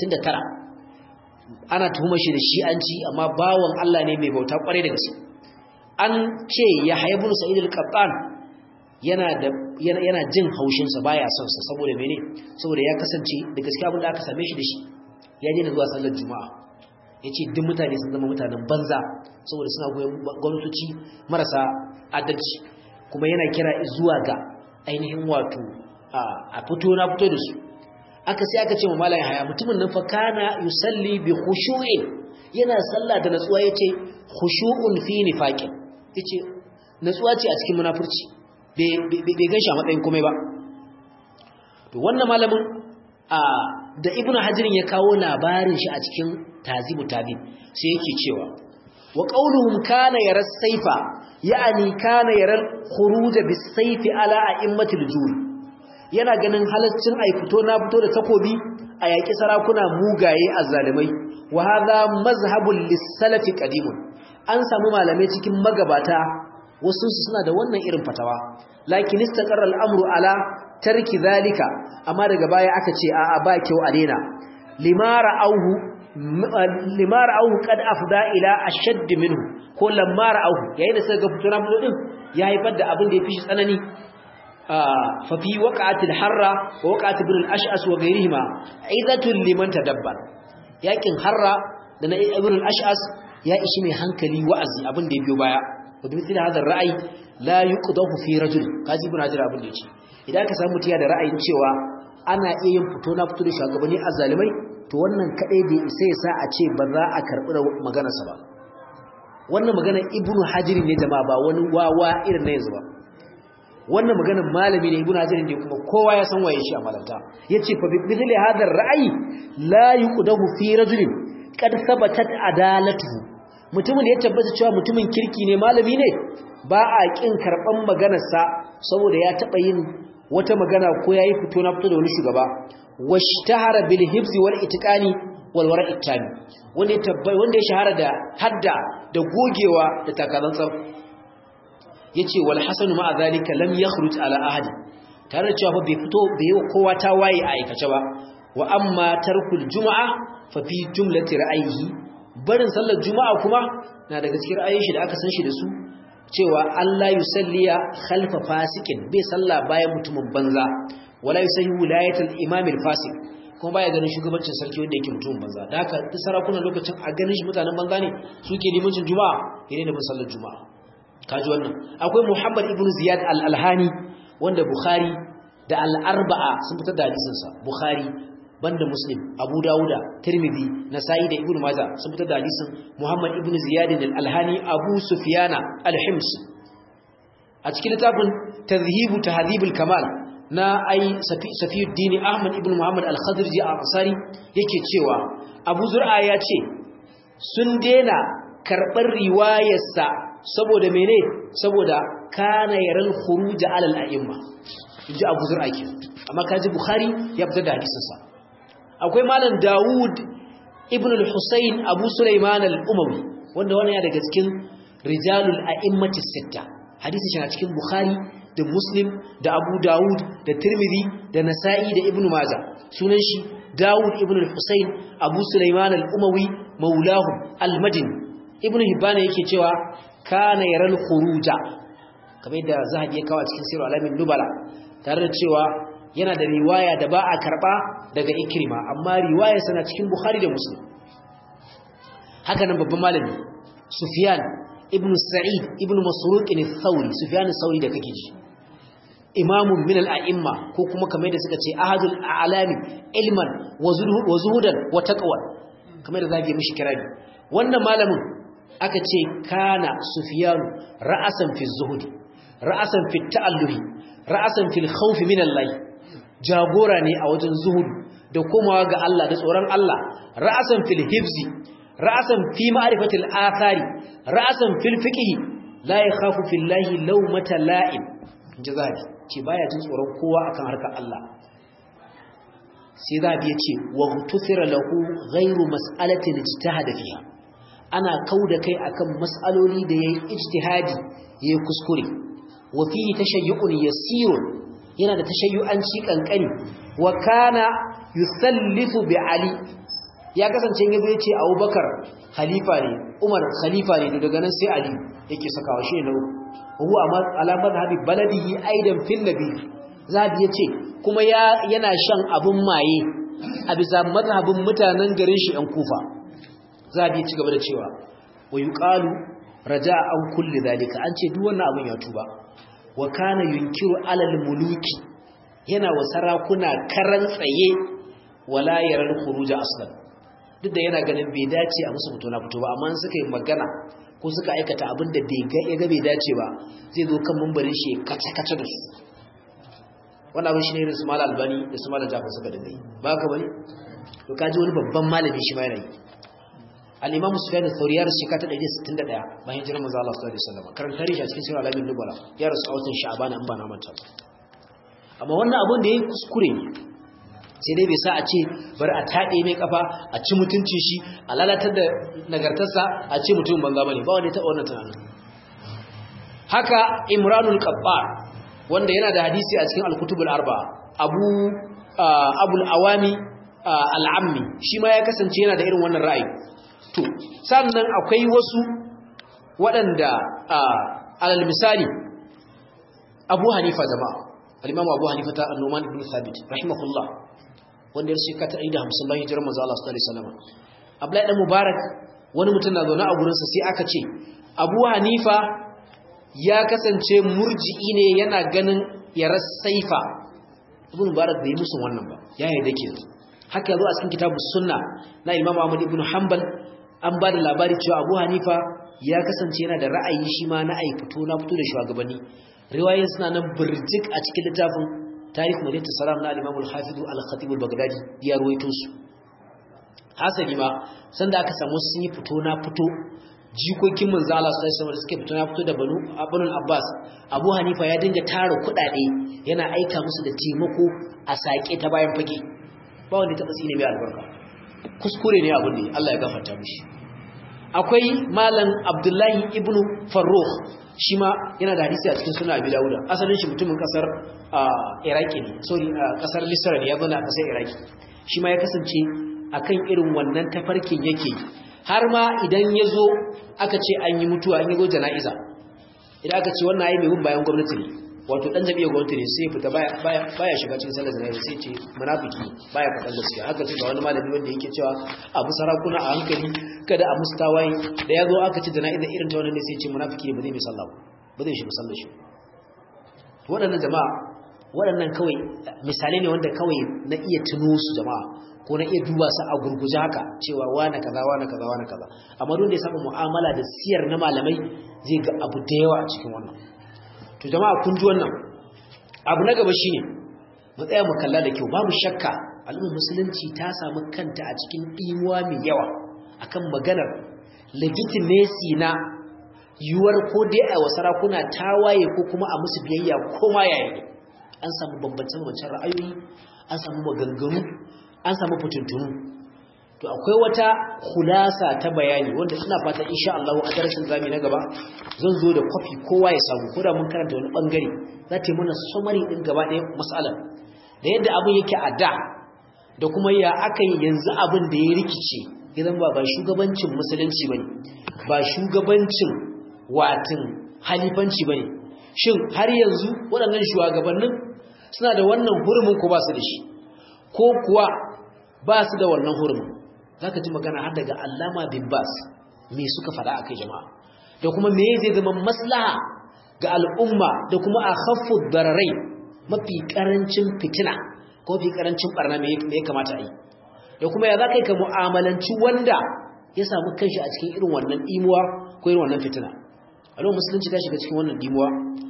Speaker 1: 169 ana tuhumar shi da shi'anci amma bawon Allah ne mai bauta kwarai da gaske an ce Yahya ibn Sa'id al-Qattan yana da yana jin haushin sa baya son sa saboda mene saboda ya kasance da gaskiya abin da aka same shi da shi ya daina zuwa sallar juma'a yace duk mutane sun zama mutanen banza saboda suna goyon gwamnatoci marasa adalci kuma yana kira zuwa ga ainihin wato a fito na fito da su aka sai aka ce wa malam haya mutumin nan fa kana yusalli bi khushu'in yana sallah da natsuwa yace khushu'un fi nifaqin yace natsuwa ce a cikin munafurci bai ganshi a matsayin komai ba to wannan malamin a da ibnu hajirin ya kawo labarin shi a cikin tazibu tabib sai yake cewa wa qauluhum kana yara saifa ya'ani kana yara khuruj bis sayfi ala a'immatil jur yana ganin halaccin ai fito na fito da takobi a yaki sarakuna mugaye azzalimai wa hadha mazhabul lis-salafi qadimun an samu malamai cikin magabata wasu suna da wannan irin fatawa lakin istaqarra al-amru ala tarki zalika amma daga baya aka ce a'a ba kyau a daina limara auhu limara auhu kad afda ila ashadd minhu ko lamara auhu yayin da suka ga fituna fito din ya haifar da abin da ya fi shi tsanani fa fi waqa'atil harra wa waqa'at ibn al-ash'as wa ghayrihima aidatul liman tadabbar yakin harra da na ibn al-ash'as ya ishi mai hankali wa'azi abin da ya biyo baya wa bi mithli hadha ar-ra'yi la yuqdahu fi rajul kaji ibn hajar abin da yace idan ka samu mutiya da ra'ayin cewa ana iya yin fito na fito da shugabanni azzalimai to wannan kadai bai isa ya sa a ce ba za a karbi maganarsa ba wannan magana ibnu hajar ne jama'a ba wani wawa irin na yanzu ba wannan magana malami ne ibnu hajar ne kuma kowa ya san waye shi a malanta yace fa bi mithli hadha ar-ra'yi la yuqdahu fi rajulin qad thabatat adalatuhu mutumin da ya tabbata cewa mutumin kirki ne malami ne ba a kin karban maganarsa saboda ya taba yin wata magana ko yayi fito na fito da wani shugaba washtahara bil hibzi wal itqani wal wara'i tami wanda ya tabbai wanda ya shahara da hadda da gogewa da takazantsan yace wal hasanu ma zalika lam yakhruj ala ahadi tare da cewa bai fito bai yi kowa ta waye a aikace ba wa amma tarkul juma'a fa fi jumlati ra'ayihi barin sallar juma'a kuma na daga cikin ra'ayin shi da aka san shi da su cewa Allah yusalliya khalfa fasikin bai salla bayan mutumin banza wala yusahi wilayatul imam al-fasik kuma baya ganin shugabancin sarki wanda yake mutumin banza da haka duk sarakunan lokacin a ganin shi mutanen banza ne suke limancin juma'a yana da sallar juma'a kaji wannan akwai Muhammad ibn Ziyad al-Alhani wanda Bukhari da al-Arba'a sun fitar da hadisin sa Bukhari banda Muslim Abu Dawuda Tirmidhi Nasa'i da Ibn Majah sun fitar da hadisin Muhammad ibn Ziyad al-Alhani Abu Sufyana al-Hims a cikin littafin Tadhhibu Tahdhibul Kamal na ai Safiyuddin Ahmad ibn Muhammad al-Khadriji al-Ansari yake cewa Abu Zur'a ya ce sun dena karɓar riwayarsa saboda mene saboda kana yaral khuruj ala al-a'imma inji Abu Zur'a ke amma kaji Bukhari ya fitar da hadisin sa akwai malam Dawud ibn al-Husayn Abu Sulaiman al-Umawi wanda wannan ya daga cikin rijalul a'immati sitta hadisi shi a cikin Bukhari da Muslim da Abu Dawud da Tirmidhi da Nasa'i da Ibn Majah sunan shi Dawud ibn al-Husayn Abu Sulaiman al-Umawi maulahu al-Madini Ibn Hibban yake cewa kana yaral khuruja kamar da Zahabi ya kawo cikin Sirr al-Alamin Nubala tare da cewa yana da riwaya da ba a karba daga Ikrima amma riwaya sana cikin Bukhari da Muslim haka nan babban malami Sufyan ibn Sa'id ibn Masruq al-Thawri Sufyan al-Thawri da kake ji imamun min al-a'imma ko kuma kamar da suka ce ahadul a'lami ilman wa zuhudan wa taqwa kamar da zage mishi kirabi wannan malamin aka ce kana Sufyan ra'asan fi zuhudi ra'asan fi ta'alluhi ra'asan fil khawf min Allah jagora ne a wajen zuhud da komawa ga Allah da tsoron Allah ra'asan fil hifzi ra'asan fi ma'rifatil athari ra'asan fil fiqh la yakhafu fillahi lawmata la'im jazabi ce baya jin tsoron kowa akan harkar Allah sai zabi yace wa tusira lahu ghairu mas'alatin ijtihada fiha ana kauda kai akan mas'aloli da yayi ijtihadi yayi kuskure wa fi tashayyu'un yasirun yana da tashayyu'anci kankani wa kana yusallifu bi ali ya kasance yazo yace Abubakar khalifa ne Umar khalifa ne daga nan sai Ali yake sakawa shi ne huwa ala madhhabi baladihi aidan fil nabi zabi yace kuma ya yana shan abun maye a bisa madhhabin mutanen garin shi ɗan Kufa zabi ya ci gaba da cewa wa yuqalu raja'a an kulli zalika an ce duk wannan abun ya tuba wa kana yunkiru alal muluki yana wa sarakuna karan tsaye wala yaral khuruj aslan duk da yana ganin bai dace a musu fito na fito ba amma suka yi magana ko suka aikata abin da bai ga ya ga bai dace ba zai zo kan mumbarin shi kace kace da su wannan abin shine irin su mal albani da su mal jafar suka dinga yi ba ka bane to kaji wani babban malami shi ma yana yi al-imam sufyan al-thawri ya rasu shekara 161 bayan hijirar manzo Allah sallallahu alaihi wasallam karanta rishi a cikin sirr al-alamin nubala ya rasu a watan sha'ban an ba na manta amma wannan abin da yayi kuskure ne sai dai bai sa a ce bari a taɗe mai kafa a ci mutuncin shi a lalatar da nagartarsa a ce mutum banza bane ba wanda ya taɓa wannan tunanin haka imranul qabbar wanda yana da hadisi a cikin al-kutubul arba abu abul awami al-ammi shi ma ya kasance yana da irin wannan ra'ayi to sannan akwai wasu waɗanda alal misali abu hanifa jama'a al-imam abu hanifa ta annuman ibn thabit rahimahullah wanda ya shekara ta 150 bayan hijirar manzo Allah sallallahu alaihi wasallam Abdullahi dan Mubarak wani mutum na zaune a gurin sa sai aka ce Abu Hanifa ya kasance murji'i ne yana ganin yarar saifa ibn mubarak bai musu wannan ba ya yarda ke haka yazo a cikin kitabu sunna na imam ahmad ibn hanbal an ba da labari cewa abu hanifa ya kasance yana da ra'ayi shi ma na ai fito na fito da shugabanni riwayoyin suna nan burjik a cikin littafin tarikh madinatu salam na al-imam al-hafiz al-khatib al-baghdadi ya ruwaito su hasali ma sanda aka samu sun yi fito na fito jikokin manzo Allah sallallahu alaihi suke fito na fito da banu abunul abbas abu hanifa ya dinga tara kudade yana aika musu da taimako a sake ta bayan fage ba wanda ta tsine mai albarka kuskure ne abun ne Allah ya gafarta mishi akwai malam abdullahi ibnu farrukh shi ma yana da hadisi a cikin suna abi dawuda asalin shi mutumin kasar iraki ne sorry kasar misra ne ya zo na kasar iraki shi ma ya kasance akan irin wannan tafarkin yake har ma idan ya zo aka ce an yi mutuwa an yi zo jana'iza idan aka ce wannan ayi mai bin bayan gwamnati ne wato dan jami'ar gwamnati ne sai fita baya shiga cikin sallar jana'iza sai ce munafiki baya faɗan gaskiya haka ce ga wani malami wanda yake cewa abu sarakuna a hankali kada a musu tawaye da ya zo aka ce jana'iza irin ta wannan ne sai ce munafiki ne ba zai mai sallah ba zai shiga sallar shi waɗannan jama'a waɗannan kawai misalai ne wanda kawai na iya tuno su jama'a ko na iya duba su a gurguje haka cewa wane kaza wane kaza wane kaza amma duk da ya saba mu'amala da siyar na malamai zai ga abu da yawa a cikin wannan to jama'a kun ji wannan abu na gaba shine mu tsaya mu kalla da kyau babu shakka al'ummar musulunci ta samu kanta a cikin dimuwa mai yawa akan maganar legitimacy na yuwar ko dai a wa sarakuna tawaye ko kuma a musu biyayya ko ma yaya ne an samu bambance-bambancen ra'ayoyi an samu maganganu an samu fitintunu to akwai wata khulasa ta bayani wanda ina fata insha Allah a darasin zami na gaba zan zo da kwafi kowa ya samu ko da mun karanta wani bangare za ta yi mana summary din gaba ɗaya mas'alar da yadda abin yake a da da kuma ya aka yi yanzu abin da ya rikice idan ba ba shugabancin musulunci bane ba shugabancin watin halifanci bane shin har yanzu waɗannan shugabannin suna da wannan hurumin ko ba su da shi ko kuwa ba su da wannan hurumin za ka ji magana har daga allama bin bas me suka faɗa a kai jama'a da kuma me zai zama maslaha ga al'umma da kuma a haffu bararai mafi ƙarancin fitina ko mafi ƙarancin ɓarna me ya kamata a yi da kuma ya za ka yi ka mu'amalanci wanda ya samu kanshi a cikin irin wannan imuwa ko irin wannan fitina al'umma musulunci ta shiga cikin wannan imuwa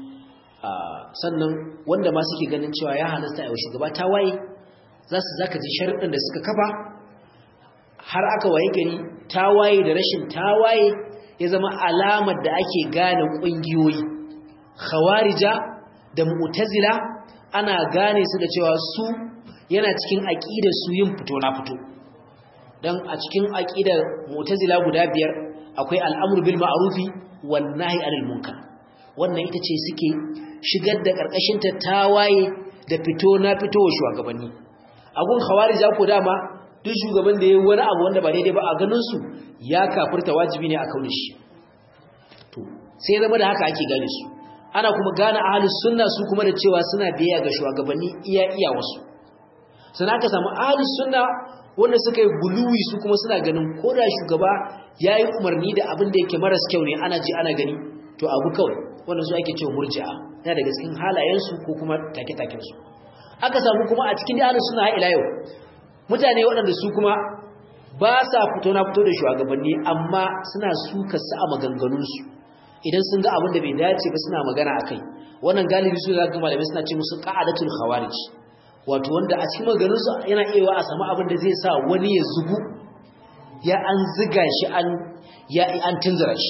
Speaker 1: sannan wanda ma suke ganin cewa ya halasta a shugaba ta waye za su zaka ji sharuɗin da suka kafa har aka waye gari tawaye da rashin tawaye ya zama alamar da ake gane ƙungiyoyi khawarija da mu'tazila ana gane su da cewa su yana cikin aqidar su yin fito na fito dan a cikin aqidar mu'tazila guda biyar akwai al'amru bil ma'rufi wan nahy anil munkar wannan ita ce suke shigar da karkashin ta tawaye da fito na fito wa shugabanni agun khawarija ko dama duk shugaban da yayi wani abu wanda ba daidai ba a ganin su ya kafirta wajibi ne a kaune shi to sai zama da haka ake gane su ana kuma gane ahlus sunna su kuma da cewa suna biyayya ga shugabanni iya iya wasu sana ka samu ahlus sunna wanda suka yi buluwi su kuma suna ganin ko da shugaba yayi umarni da abin da yake maras kyau ne ana ji ana gani to abu kawai wannan su ake cewa murji'a yana daga cikin halayen su ko kuma take-taken su aka samu kuma a cikin ahlus sunna har ila yau mutane waɗanda su kuma ba sa fito na fito da shugabanni amma suna suka su a maganganunsu idan sun ga abin da bai dace ba suna magana a kai wannan galibi su zaka malamai suna ce musu qa'adatul khawarij wato wanda a cikin maganganunsu yana iya a samu abin da zai sa wani ya zugu ya an ziga shi an ya an tunzura shi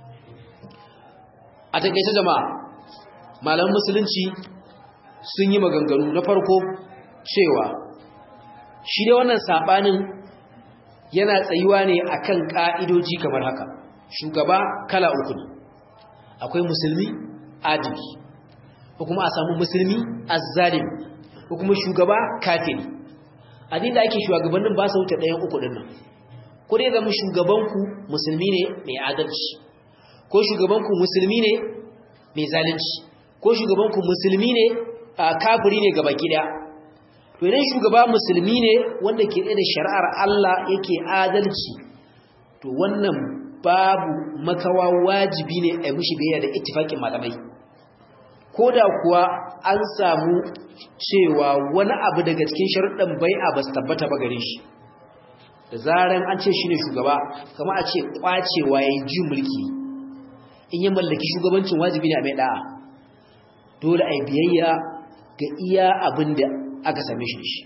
Speaker 1: a takeice jama'a malaman musulunci sun yi maganganu na farko cewa shi da wannan sabanin yana tsayuwa ne akan ka'idoji kamar haka shugaba kala uku ne akwai musulmi adili ko kuma a samu musulmi azzalim ko kuma shugaba kafiri adin da ake shugabannin ba su wuce ɗayan uku ɗin nan ko dai zama shugabanku musulmi ne mai adalci ko shugabanku musulmi ne mai zalunci ko shugabanku musulmi ne kafiri ne gaba gida to idan shugaba musulmi ne wanda ke da shari'ar Allah yake adalci to wannan babu makawa wajibi ne a mushi biyayya da ittifaqin malamai koda kuwa an samu cewa wani abu daga cikin sharuɗan bai'a ba su tabbata ba gare shi da zaran an ce shine shugaba kamar a ce kwacewa yayi ji mulki in ya mallaki shugabancin wajibi ne a mai da'a dole a biyayya ga iya abin da aka same shi da shi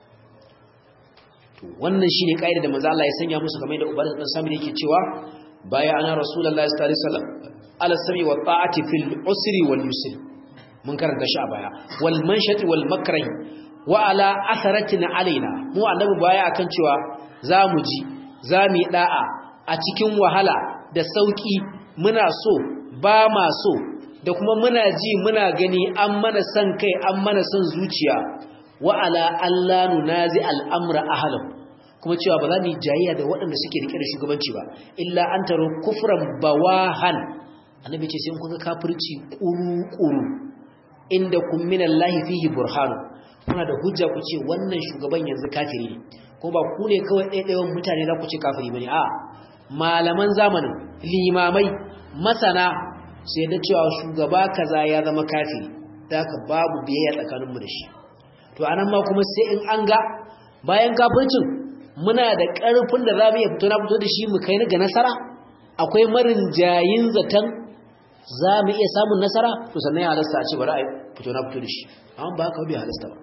Speaker 1: to wannan shine kaida da manzo Allah ya sanya musu kamar da ubadah dan sami yake cewa baya ana rasulullahi sallallahu alaihi wasallam ala sami wa ta'ati fil usri wal yusri mun karanta shi a baya wal manshati wal makrah wa ala atharatina alaina mu annabi baya akan cewa zamu ji zamu yi da'a a cikin wahala da sauki muna so ba ma so da kuma muna ji muna gani an mana san kai an mana san zuciya wa ala Allah nunazi al'amra ahlam kuma cewa ba za mu jayayya da waɗanda suke rike da shugabanci ba illa an taro kufran bawahan annabi ce sai kun ga kafirci kuru-kuru inda kun min Allah fihi burhan kuna da hujja ku ce wannan shugaban yanzu kafiri ne ko ba ku ne kawai ɗaiɗayan mutane za ku ce kafiri bane a malaman zamanin limamai masana sai da cewa shugaba kaza ya zama kafiri da haka babu biyayya tsakaninmu da shi to anan ma kuma sai in an ga bayan kafircin muna da ƙarfin da za mu iya fito na fito da shi mu kai ga nasara akwai marin jayin zaton za mu iya samun nasara to sannan ya halasta a ce bari a fito na fito da shi amma ba haka bai halasta ba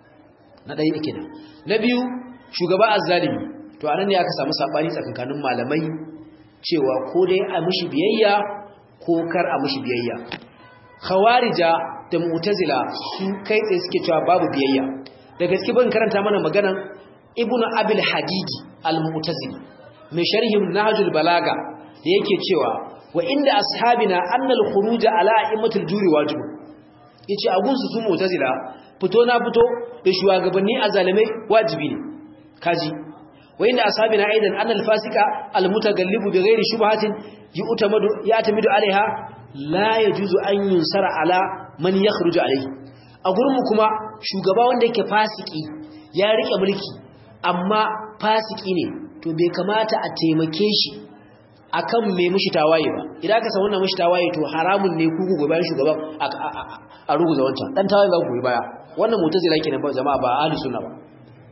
Speaker 1: na ɗaya da kenan na biyu shugaba azzalimi to anan ne aka samu sabani tsakankanin malamai cewa ko dai a mishi biyayya ko kar a mishi biyayya khawarija da mu'tazila su kai tsaye suke cewa babu biyayya da gaske ban karanta mana maganan ibnu abil hadidi al-mu'tazili mai sharhin nahjul balaga da yake cewa wa inda ashabina anna al-khuruj ala a'immatil juri wajib yace a gunsu su mu'tazila fito na fito da shugabanni azalimai wajibi ne kaji wa inda ashabina aidan anna al-fasika al-mutagallibu bighairi shubhatin yu'tamadu ya'tamidu alaiha la yajuzu an yunsara ala man yakhruju alaihi a gurin mu kuma shugaba wanda yake fasiki ya rike mulki amma fasiki ne to bai kamata a taimake shi akan mai mushi tawaye ba idan ka san wannan mushi tawaye to haramun ne ku gobe bayan shugaban a ruguza wancan dan tawaye za ku goyi baya wannan mutazila kenan ba jama'a ba ahli sunna ba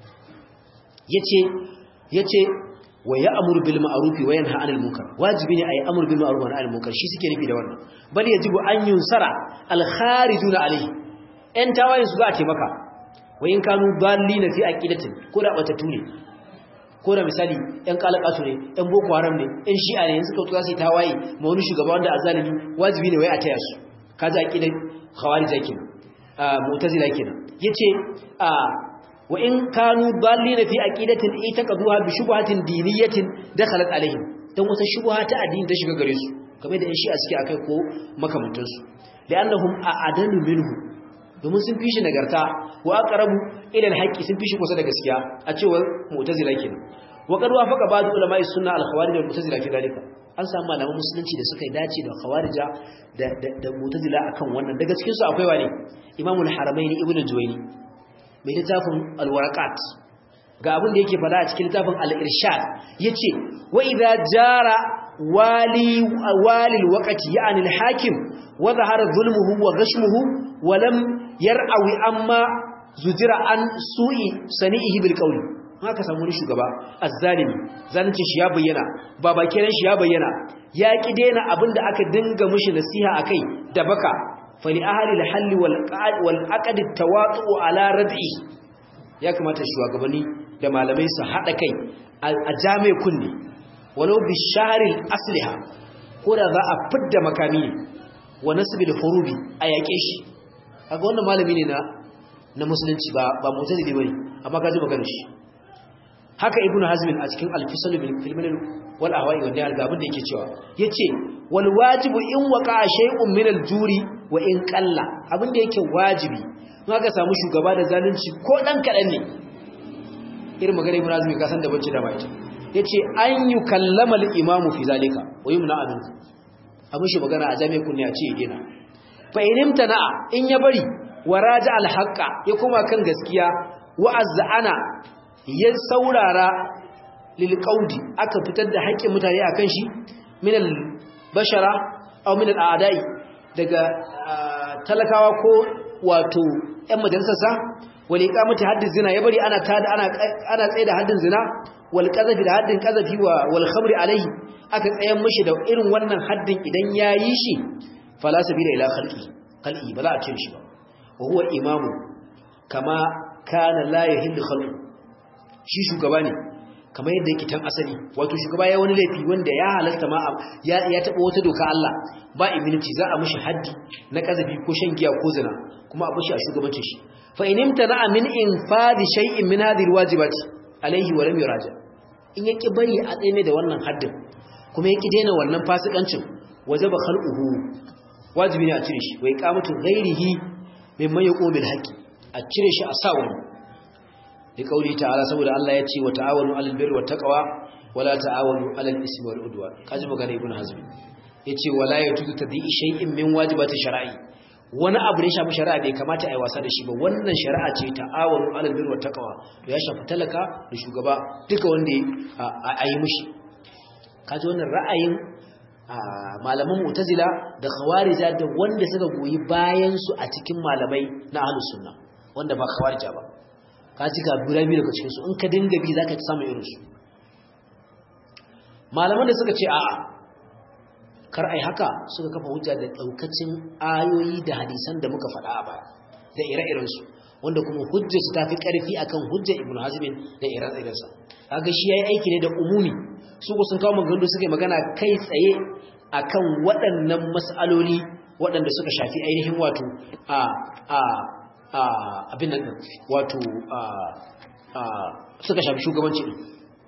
Speaker 1: yace yace wa ya'muru bil ma'ruf wa yanha 'anil munkar wajibi ne ayi amru bil ma'ruf wa nahy 'anil munkar shi suke nufi da wannan bal yajibu an yunsara al kharijuna alayhi en tawaye su ga taimaka wa in kanu dallina fi aqidatin ko da bata tune ko da misali ɗan kalakatu ne ɗan boko haram ne ɗan shi'a ne suka tuka su tawaye ma wani shugaba wanda azalimi wajibi ne wai a taya su kaza aqidan khawarij kenan mu'tazila kenan yace a wa in kanu dallina fi aqidatin itaqaduha bi shubhatin diniyatin dakhalat alaihim dan wata shubha ta addini ta shiga gare su kamar da ɗan shi'a suke akai ko makamantansu li'annahum a'adalu minhu domin sun fi shi nagarta wa aqrabu ila alhaqi sun fi shi kusa da gaskiya a cewar mu'tazila kenan wa qad wafaqa ba'd ulama'i sunna al-khawarij wal mu'tazila fi dalika an samu malaman musulunci da suka dace da khawarija da da mu'tazila akan wannan daga cikin su akwai wani imamu al-haramaini ibnu juwayni mai littafin al-waraqat ga abin da yake fada a cikin littafin al-irshad yace wa idza jara wali walil waqti ya'ni al-hakim wa dhahara zulmuhu wa ghashmuhu wa lam yar'awi amma zujira an su'i sani'ihi bil qawli haka samu wani shugaba azzalimi zalunci shi ya bayyana baba kiran shi ya bayyana ya ki daina abinda aka dinga mishi nasiha akai da baka fali ahli al hal wal qad wal aqd tawatu ala rad'i ya kamata shugabanni da malamai su hada kai a jami'a kunni walau bi shahril asliha ko da za a fidda makami ne wa nasbil hurubi a yake shi kaga wannan malami ne na na musulunci ba ba mutazili bane amma kaji magana shi haka ibnu hazm a cikin al-fisal bil filmin wal ahwa'i wanda ya abin da yake cewa yace wal wajibu in waqa shay'un min al-juri wa in qalla abin da yake wajibi in aka samu shugaba da zalunci ko dan kadan ne irin magana ibnu hazm ka san da bacci da bai yace an yukallama al-imamu fi zalika wa yumna abin abin shi magana a jami'a kunni a ce yana fa inimta na'a in ya bari waraja alhaqa ya kuma kan gaskiya wa'azzana ya saurara lil qaudi aka fitar da haƙƙin mutane akan shi min al bashara aw min al a'da'i daga talakawa ko wato ƴan majalisarsa wal iqamati haddin zina ya bari ana tada ana ana tsaye da haddin zina wal qazafi da haddin qazafi wa wal khamri alaihi aka tsayan mishi da irin wannan haddin idan yayi shi fala sabila ila khalqi khalqi ba za a cire shi ba wa huwa imamu kama kana la yahillu khalqu shi shugaba ne kamar yadda yake tan asali wato shugaba ya wani laifi wanda ya halarta ma ya ya taba wata doka Allah ba immunity za a mishi haddi na kazafi ko shan giya ko zina kuma a bashi a shugabancin shi fa in imtana min infadi shay'in min hadhihi alwajibati alayhi wa lam yuraja in yaki bari a tsaye da wannan haddin kuma yaki daina wannan fasikancin wajaba khalquhu wajibi ne a cire shi wa iqamatu ghairihi mimman yaqumul haqqi a cire shi a sa wani da kauli ta'ala saboda Allah ya ce wa ta'awanu 'alal birri wat taqwa wala ta'awanu 'alal ismi wal udwan kaji magana ibn hazm yace wala yatutu tadi shay'in min wajibati shar'i wani abu ne shafi shari'a bai kamata a yi wasa da shi ba wannan shari'a ce ta'awanu 'alal birri wat taqwa to ya shafi talaka da shugaba duka wanda a yi mushi kaji wannan ra'ayin malaman mu'tazila da khawarija da wanda suka goyi bayan su a cikin malamai na ahlus sunna wanda ba khawarija ba ka ci ga biyu daga cikin su in ka dinga bi zaka ci samu irin su malaman da suka ce a'a kar ai haka suka kafa hujja da daukacin ayoyi da hadisan da muka faɗa a baya da ire-iren su wanda kuma hujjar su tafi karfi akan hujjar ibnu hazm da ire-iren sa kaga shi yayi aiki ne da umumi su ko sun kawo maganganu suka yi magana kai tsaye akan waɗannan mas'aloli waɗanda suka shafi ainihin wato a a abin nan wato suka shafi shugabanci din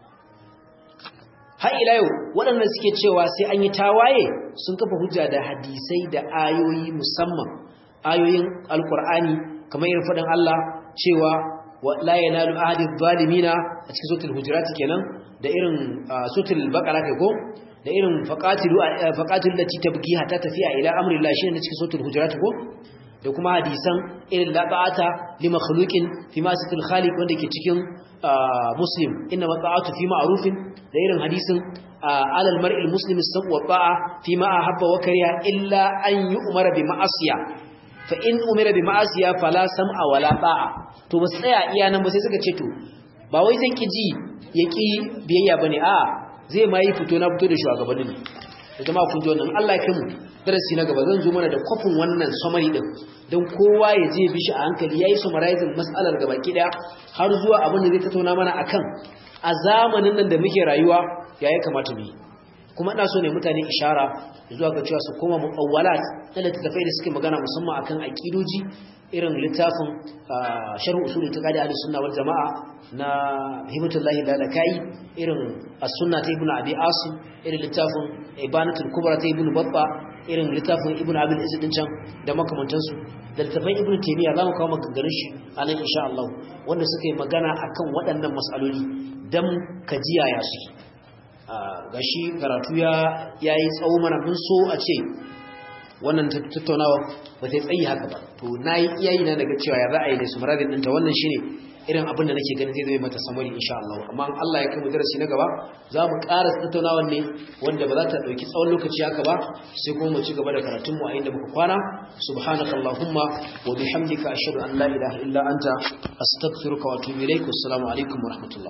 Speaker 1: har ila yau waɗanda suke cewa sai an yi tawaye sun kafa hujja da hadisai da ayoyi musamman ayoyin alkur'ani kamar irin faɗin Allah cewa la yanalu ahadi zalimina a cikin suratul hujurat kenan da irin suratul baqara kai ko da irin faqatilu faqatilu lati tabghi hatta tafiya ila amri Allah shine na cikin suratul hujurat ko da kuma hadisan irin labata li makhluqin fi ma situl khaliq wanda ke cikin muslim inna mata'atu fi ma'rufin da irin hadisin alal mar'il muslimi sabu wa ta'a fi ma ahabba wa kariha illa an yu'mara bi ma'asiya fa in umira bi ma'asiya fala sam'a wala ta'a to ba tsaya iya nan ba sai suka ce to ba wai zan ki ji yaki biyayya bane a zai ma yi fito na fito da shugabannin da jama'a kun ji wannan Allah ya kai darasi na gaba zan zo mana da kofin wannan summary din don kowa ya je bi shi a hankali yayi summarizing mas'alar gaba kida har zuwa abin da zai tattauna mana akan a zamanin nan da muke rayuwa ya ya kamata mu yi kuma ina so ne mutane ishara zuwa ga cewa su koma muawwalat na littattafai da suke magana musamman akan aqidoji irin littafin sharh usul itiqadi ahli sunna wal jamaa na hibatullahi lalakai irin as-sunna ta ibnu abi asim irin littafin ibanatul kubra ta ibnu babba irin littafin ibnu abil izz din can da makamantansu da littafin ibnu taymiya zamu kawo maganganun shi a nan insha Allah wanda suka yi magana akan waɗannan mas'aloli dan kajiya ya su gashi karatu ya yayi tsawo mana mun so a ce wannan tattaunawa ba ta tsayi haka ba to nayi iyayi na daga cewa ya ra'ayi da su muradin ɗinta wannan shine irin abin da nake ganin zai zama mata samari insha Allah amma Allah ya kai mu darasi na gaba za mu ƙara tattaunawa ne wanda ba za ta dauki tsawon lokaci haka ba sai kuma mu ci gaba da karatun mu a inda muka kwana subhanakallahumma wa bihamdika ashhadu an la ilaha illa anta astaghfiruka wa atubu ilaik assalamu alaikum wa rahmatullah